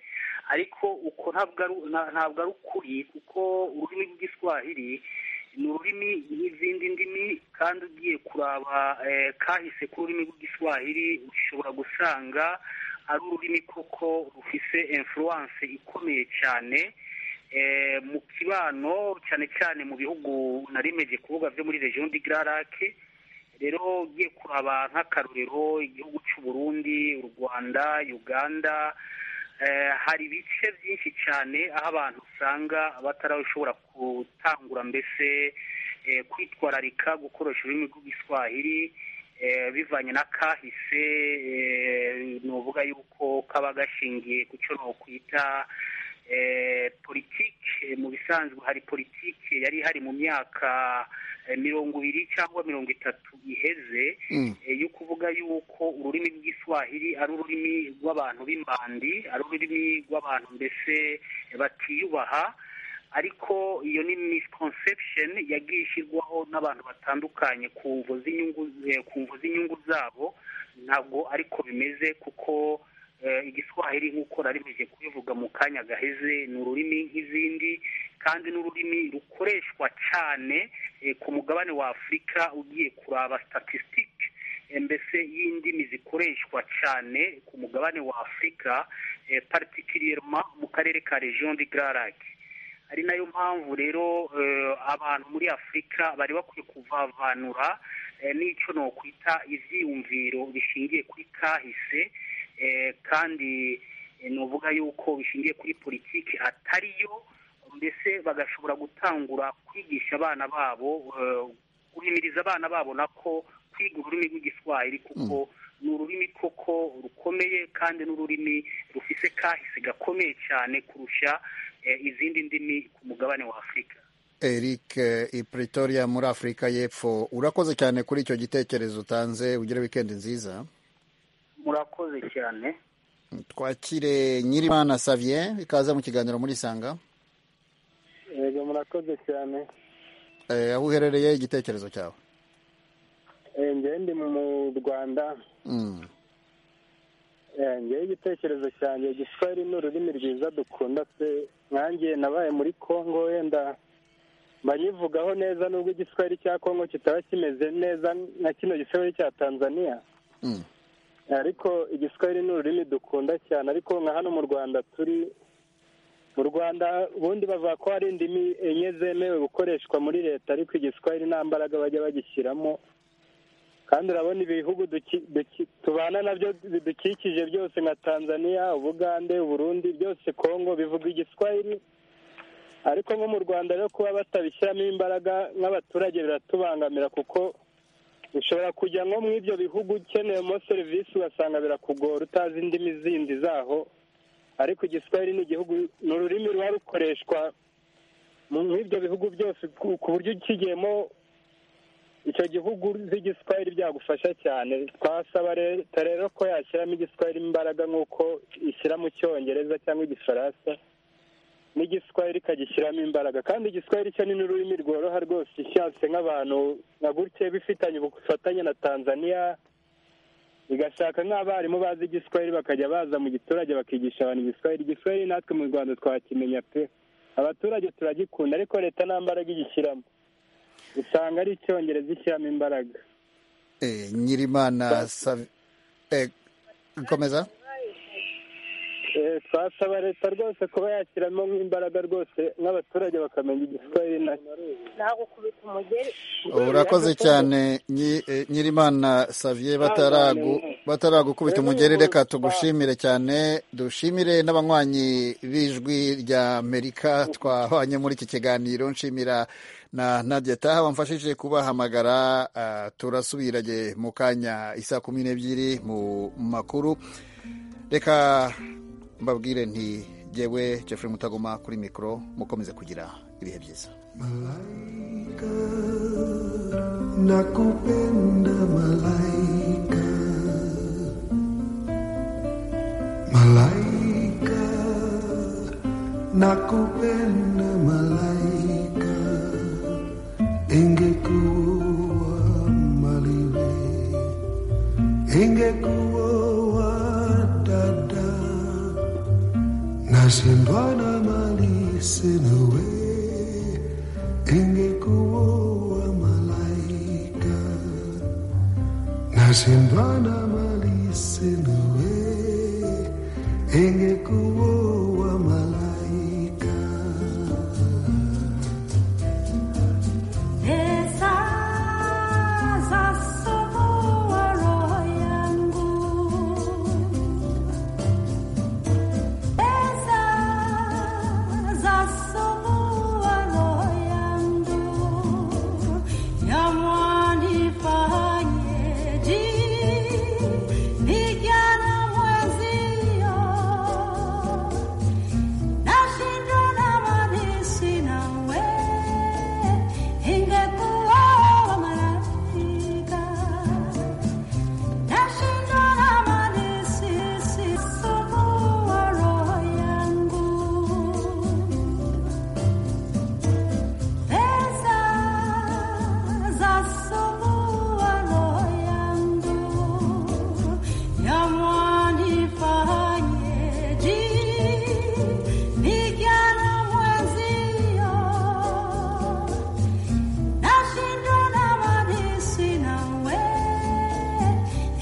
ariko uko ntabwo ari nta- ntabwo ari ukuri kuko ururimi rw'igiswahili ni ururimi nk'izindi ndimi kandi ugiye kuraba eh, kahise k'ururimi rw'igiswahili ushobora gusanga ari ururimi koko rufise influence ikomeye cyane eh, mu kibano cyane cyane mu bihugu narimeje kuvuga byo muri region du Grand Lac rero ugiye kuraba nk'akarorero igihugu cy'u Burundi u Rwanda Uganda eh, hari ibice byinshi cyane aho abantu usanga batarashobora gutangura mbese eh, kwitwararika gukoresha ururimi rw'igiswahili eh, bivanye na kahise eh, nuvuga yuko kaba gashingiye ku cyo nokwita eh, politike Eh, mu bisanzwe hari politike yari ihari mu myaka eh, mirongo ibiri cyangwa mirongo itatu iheze Mm. eh, yo kuvuga yuko ururimi rw'Igiswahili ari ururimi rw'abantu b'imbandi ari ururimi rw'abantu mbese batiyubaha ariko iyo ni misconception yagiye ishyirwaho n'abantu batandukanye ku mvo z'inyungu eh, ku mvo z'inyungu zabo ntabwo ariko bimeze kuko eh, igiswahili nk'uko narimeje kubivuga mu kanya gaheze ni ururimi nk'izindi kandi n'ururimi rukoreshwa cyane eh, ku mugabane wa afurika ugiye kuraba statistique eh, mbese y'indimi zikoreshwa cyane ku mugabane wa afurika eh, particulièrement mu karere ka region du Grand Lac ari nayo mpamvu rero eh, abantu muri afurika bari bakwiye kuvavanura eh, n'icyo nokwita ibyiyumviro bishingiye kuri kahise eh, kandi eh, nuvuga yuko bishingiye kuri politiki atariyo mbese bagashobora gutangura kwigisha abana babo eh, guhimiriza abana babo nako kwiga ururimi rw'igiswahili kuko ni ururimi koko rukomeye kandi n'ururimi rufise kahise gakomeye cyane kurusha eh, izindi ndimi ku mugabane wa afurika eric eh, i pretoria muri afurika y'epfo urakoze cyane kuri icyo gitekerezo utanze ugire wikendi nziza murakoze cyane twakire nyirimana savien ikaze mu kiganiro muri isanga yego murakoze cyane Eh, aho uherereye igitekerezo cyawe Eh, njyewe ndi mu rwanda Mm. Eh, njyewe igitekerezo cyanjye igiswahili ni ururimi rwiza dukunda pe nkanjye nabaye muri congo wenda mba nyivugaho neza nubwo igiswahili cya congo kitaba kimeze neza nka kino giswahili cya tanzania Mm. ariko igiswahili ni ururimi dukunda cyane ariko nka hano mu rwanda turi mu rwanda ubundi bavuga ko hari indimi enye zemewe gukoreshwa muri leta ariko igiswahili nta mbaraga bajya bagishyiramo kandi urabona ibihugu duki- duki- tubana nabyo bidukikije byose nka tanzania ubugande uburundi byose kongo bivuga igiswahili ariko nko mu rwanda rero kuba batabishyiramo imbaraga nk'abaturage biratubangamira kuko ushobora kujya nko muri ibyo bihugu ukeneyemo serivisi ugasanga birakugora utazi indimi zindi zaho ariko igiswahili ni igihugu ni ururimi ruba rukoreshwa mu ibyo bihugu byose ku ku buryo ukigiyemo icyo gihugu uzi igiswahili byagufasha cyane twasaba leta rero ko yashyiramo igiswahili imbaraga nk'uko ishyira mu cyongereza cyangwa igifaransa n'igiswahili ikagishyiramo imbaraga kandi igiswahili cyo ni n'ururimi rworoha rwose ishatse nk'abantu nka gutya bifitanye ubufatanye na tanzania igashaka nk'abarimu bazi igiswahili bakajya baza mu giturage bakigisha abantu igiswahili igiswahili natwe mu rwanda twakimenya pe abaturage turagikunda ariko leta nta mbaraga igishyiramo usanga ari icyongereza ishyiramo imbaraga Eh, nyirimana savien Eh, komeza Eh, twasaba leta rwose kuba yashyiramo nk'imbaraga rwose n'abaturage bakamenya igiswahili nacyo nagukubita umugeri urakoze cyane Nyi- eh, nyirimana savien bataragu- bataragukubita umugeri reka tugushimire cyane dushimire n'abanywanyi b'ijwi rya amerika twabanye muri iki kiganiro nshimira na nadia taha wamfashije kubahamagara ah, turasubiranye mu kanya isaa kumi n'ebyiri mu makuru reka mbabwire nti yewe Jeffrey mutagoma kuri mikoro mukomeze kugira ibihe byiza malaika nakupenda malaika malaika nakupenda malaika ingekuwa maliwe ingekuwa dada nashindwa na mali sina wewe ingekuwa malaika nashindwana mali sina we ingekuwa malaika Pesa za sokowa roho yangu, pesa za sokowa roho yangu, yamwanifanyeje vijana mwenzio, nashindwa na mali sina we ingekuwa malaika nashinda na mali sisisumbua roho yangu pesa zasumbua roho yangu yamwanifanyeje vijana mwenzio nashindwa na mali sina we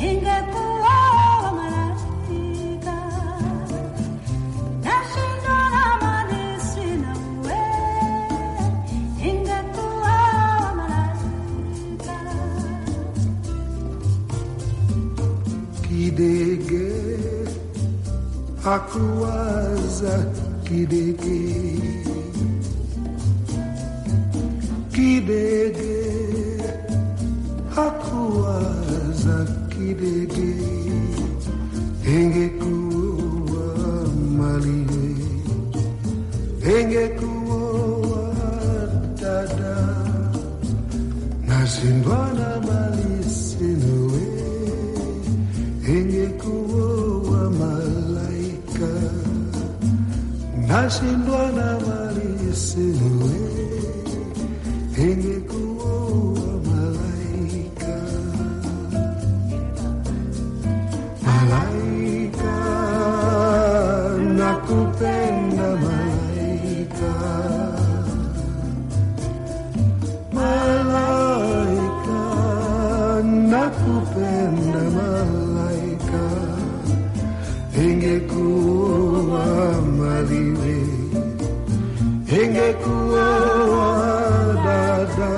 ingekuwa malaika nashindwa na mali sina we ingekuwa malaika kidege akuwaza kidege kidege akuwaza kidege engekuwa malile engekuwa dada nashindwa na mali sina we ingekuwa malaika nashindwa na mali sina we ingekuwa malaika malaika nakupenda malaika malaika nakupenda malaika ingekuwa maliwe ingekuwa dada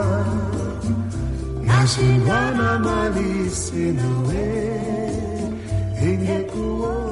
nashindwa na mali sina we ingekuwa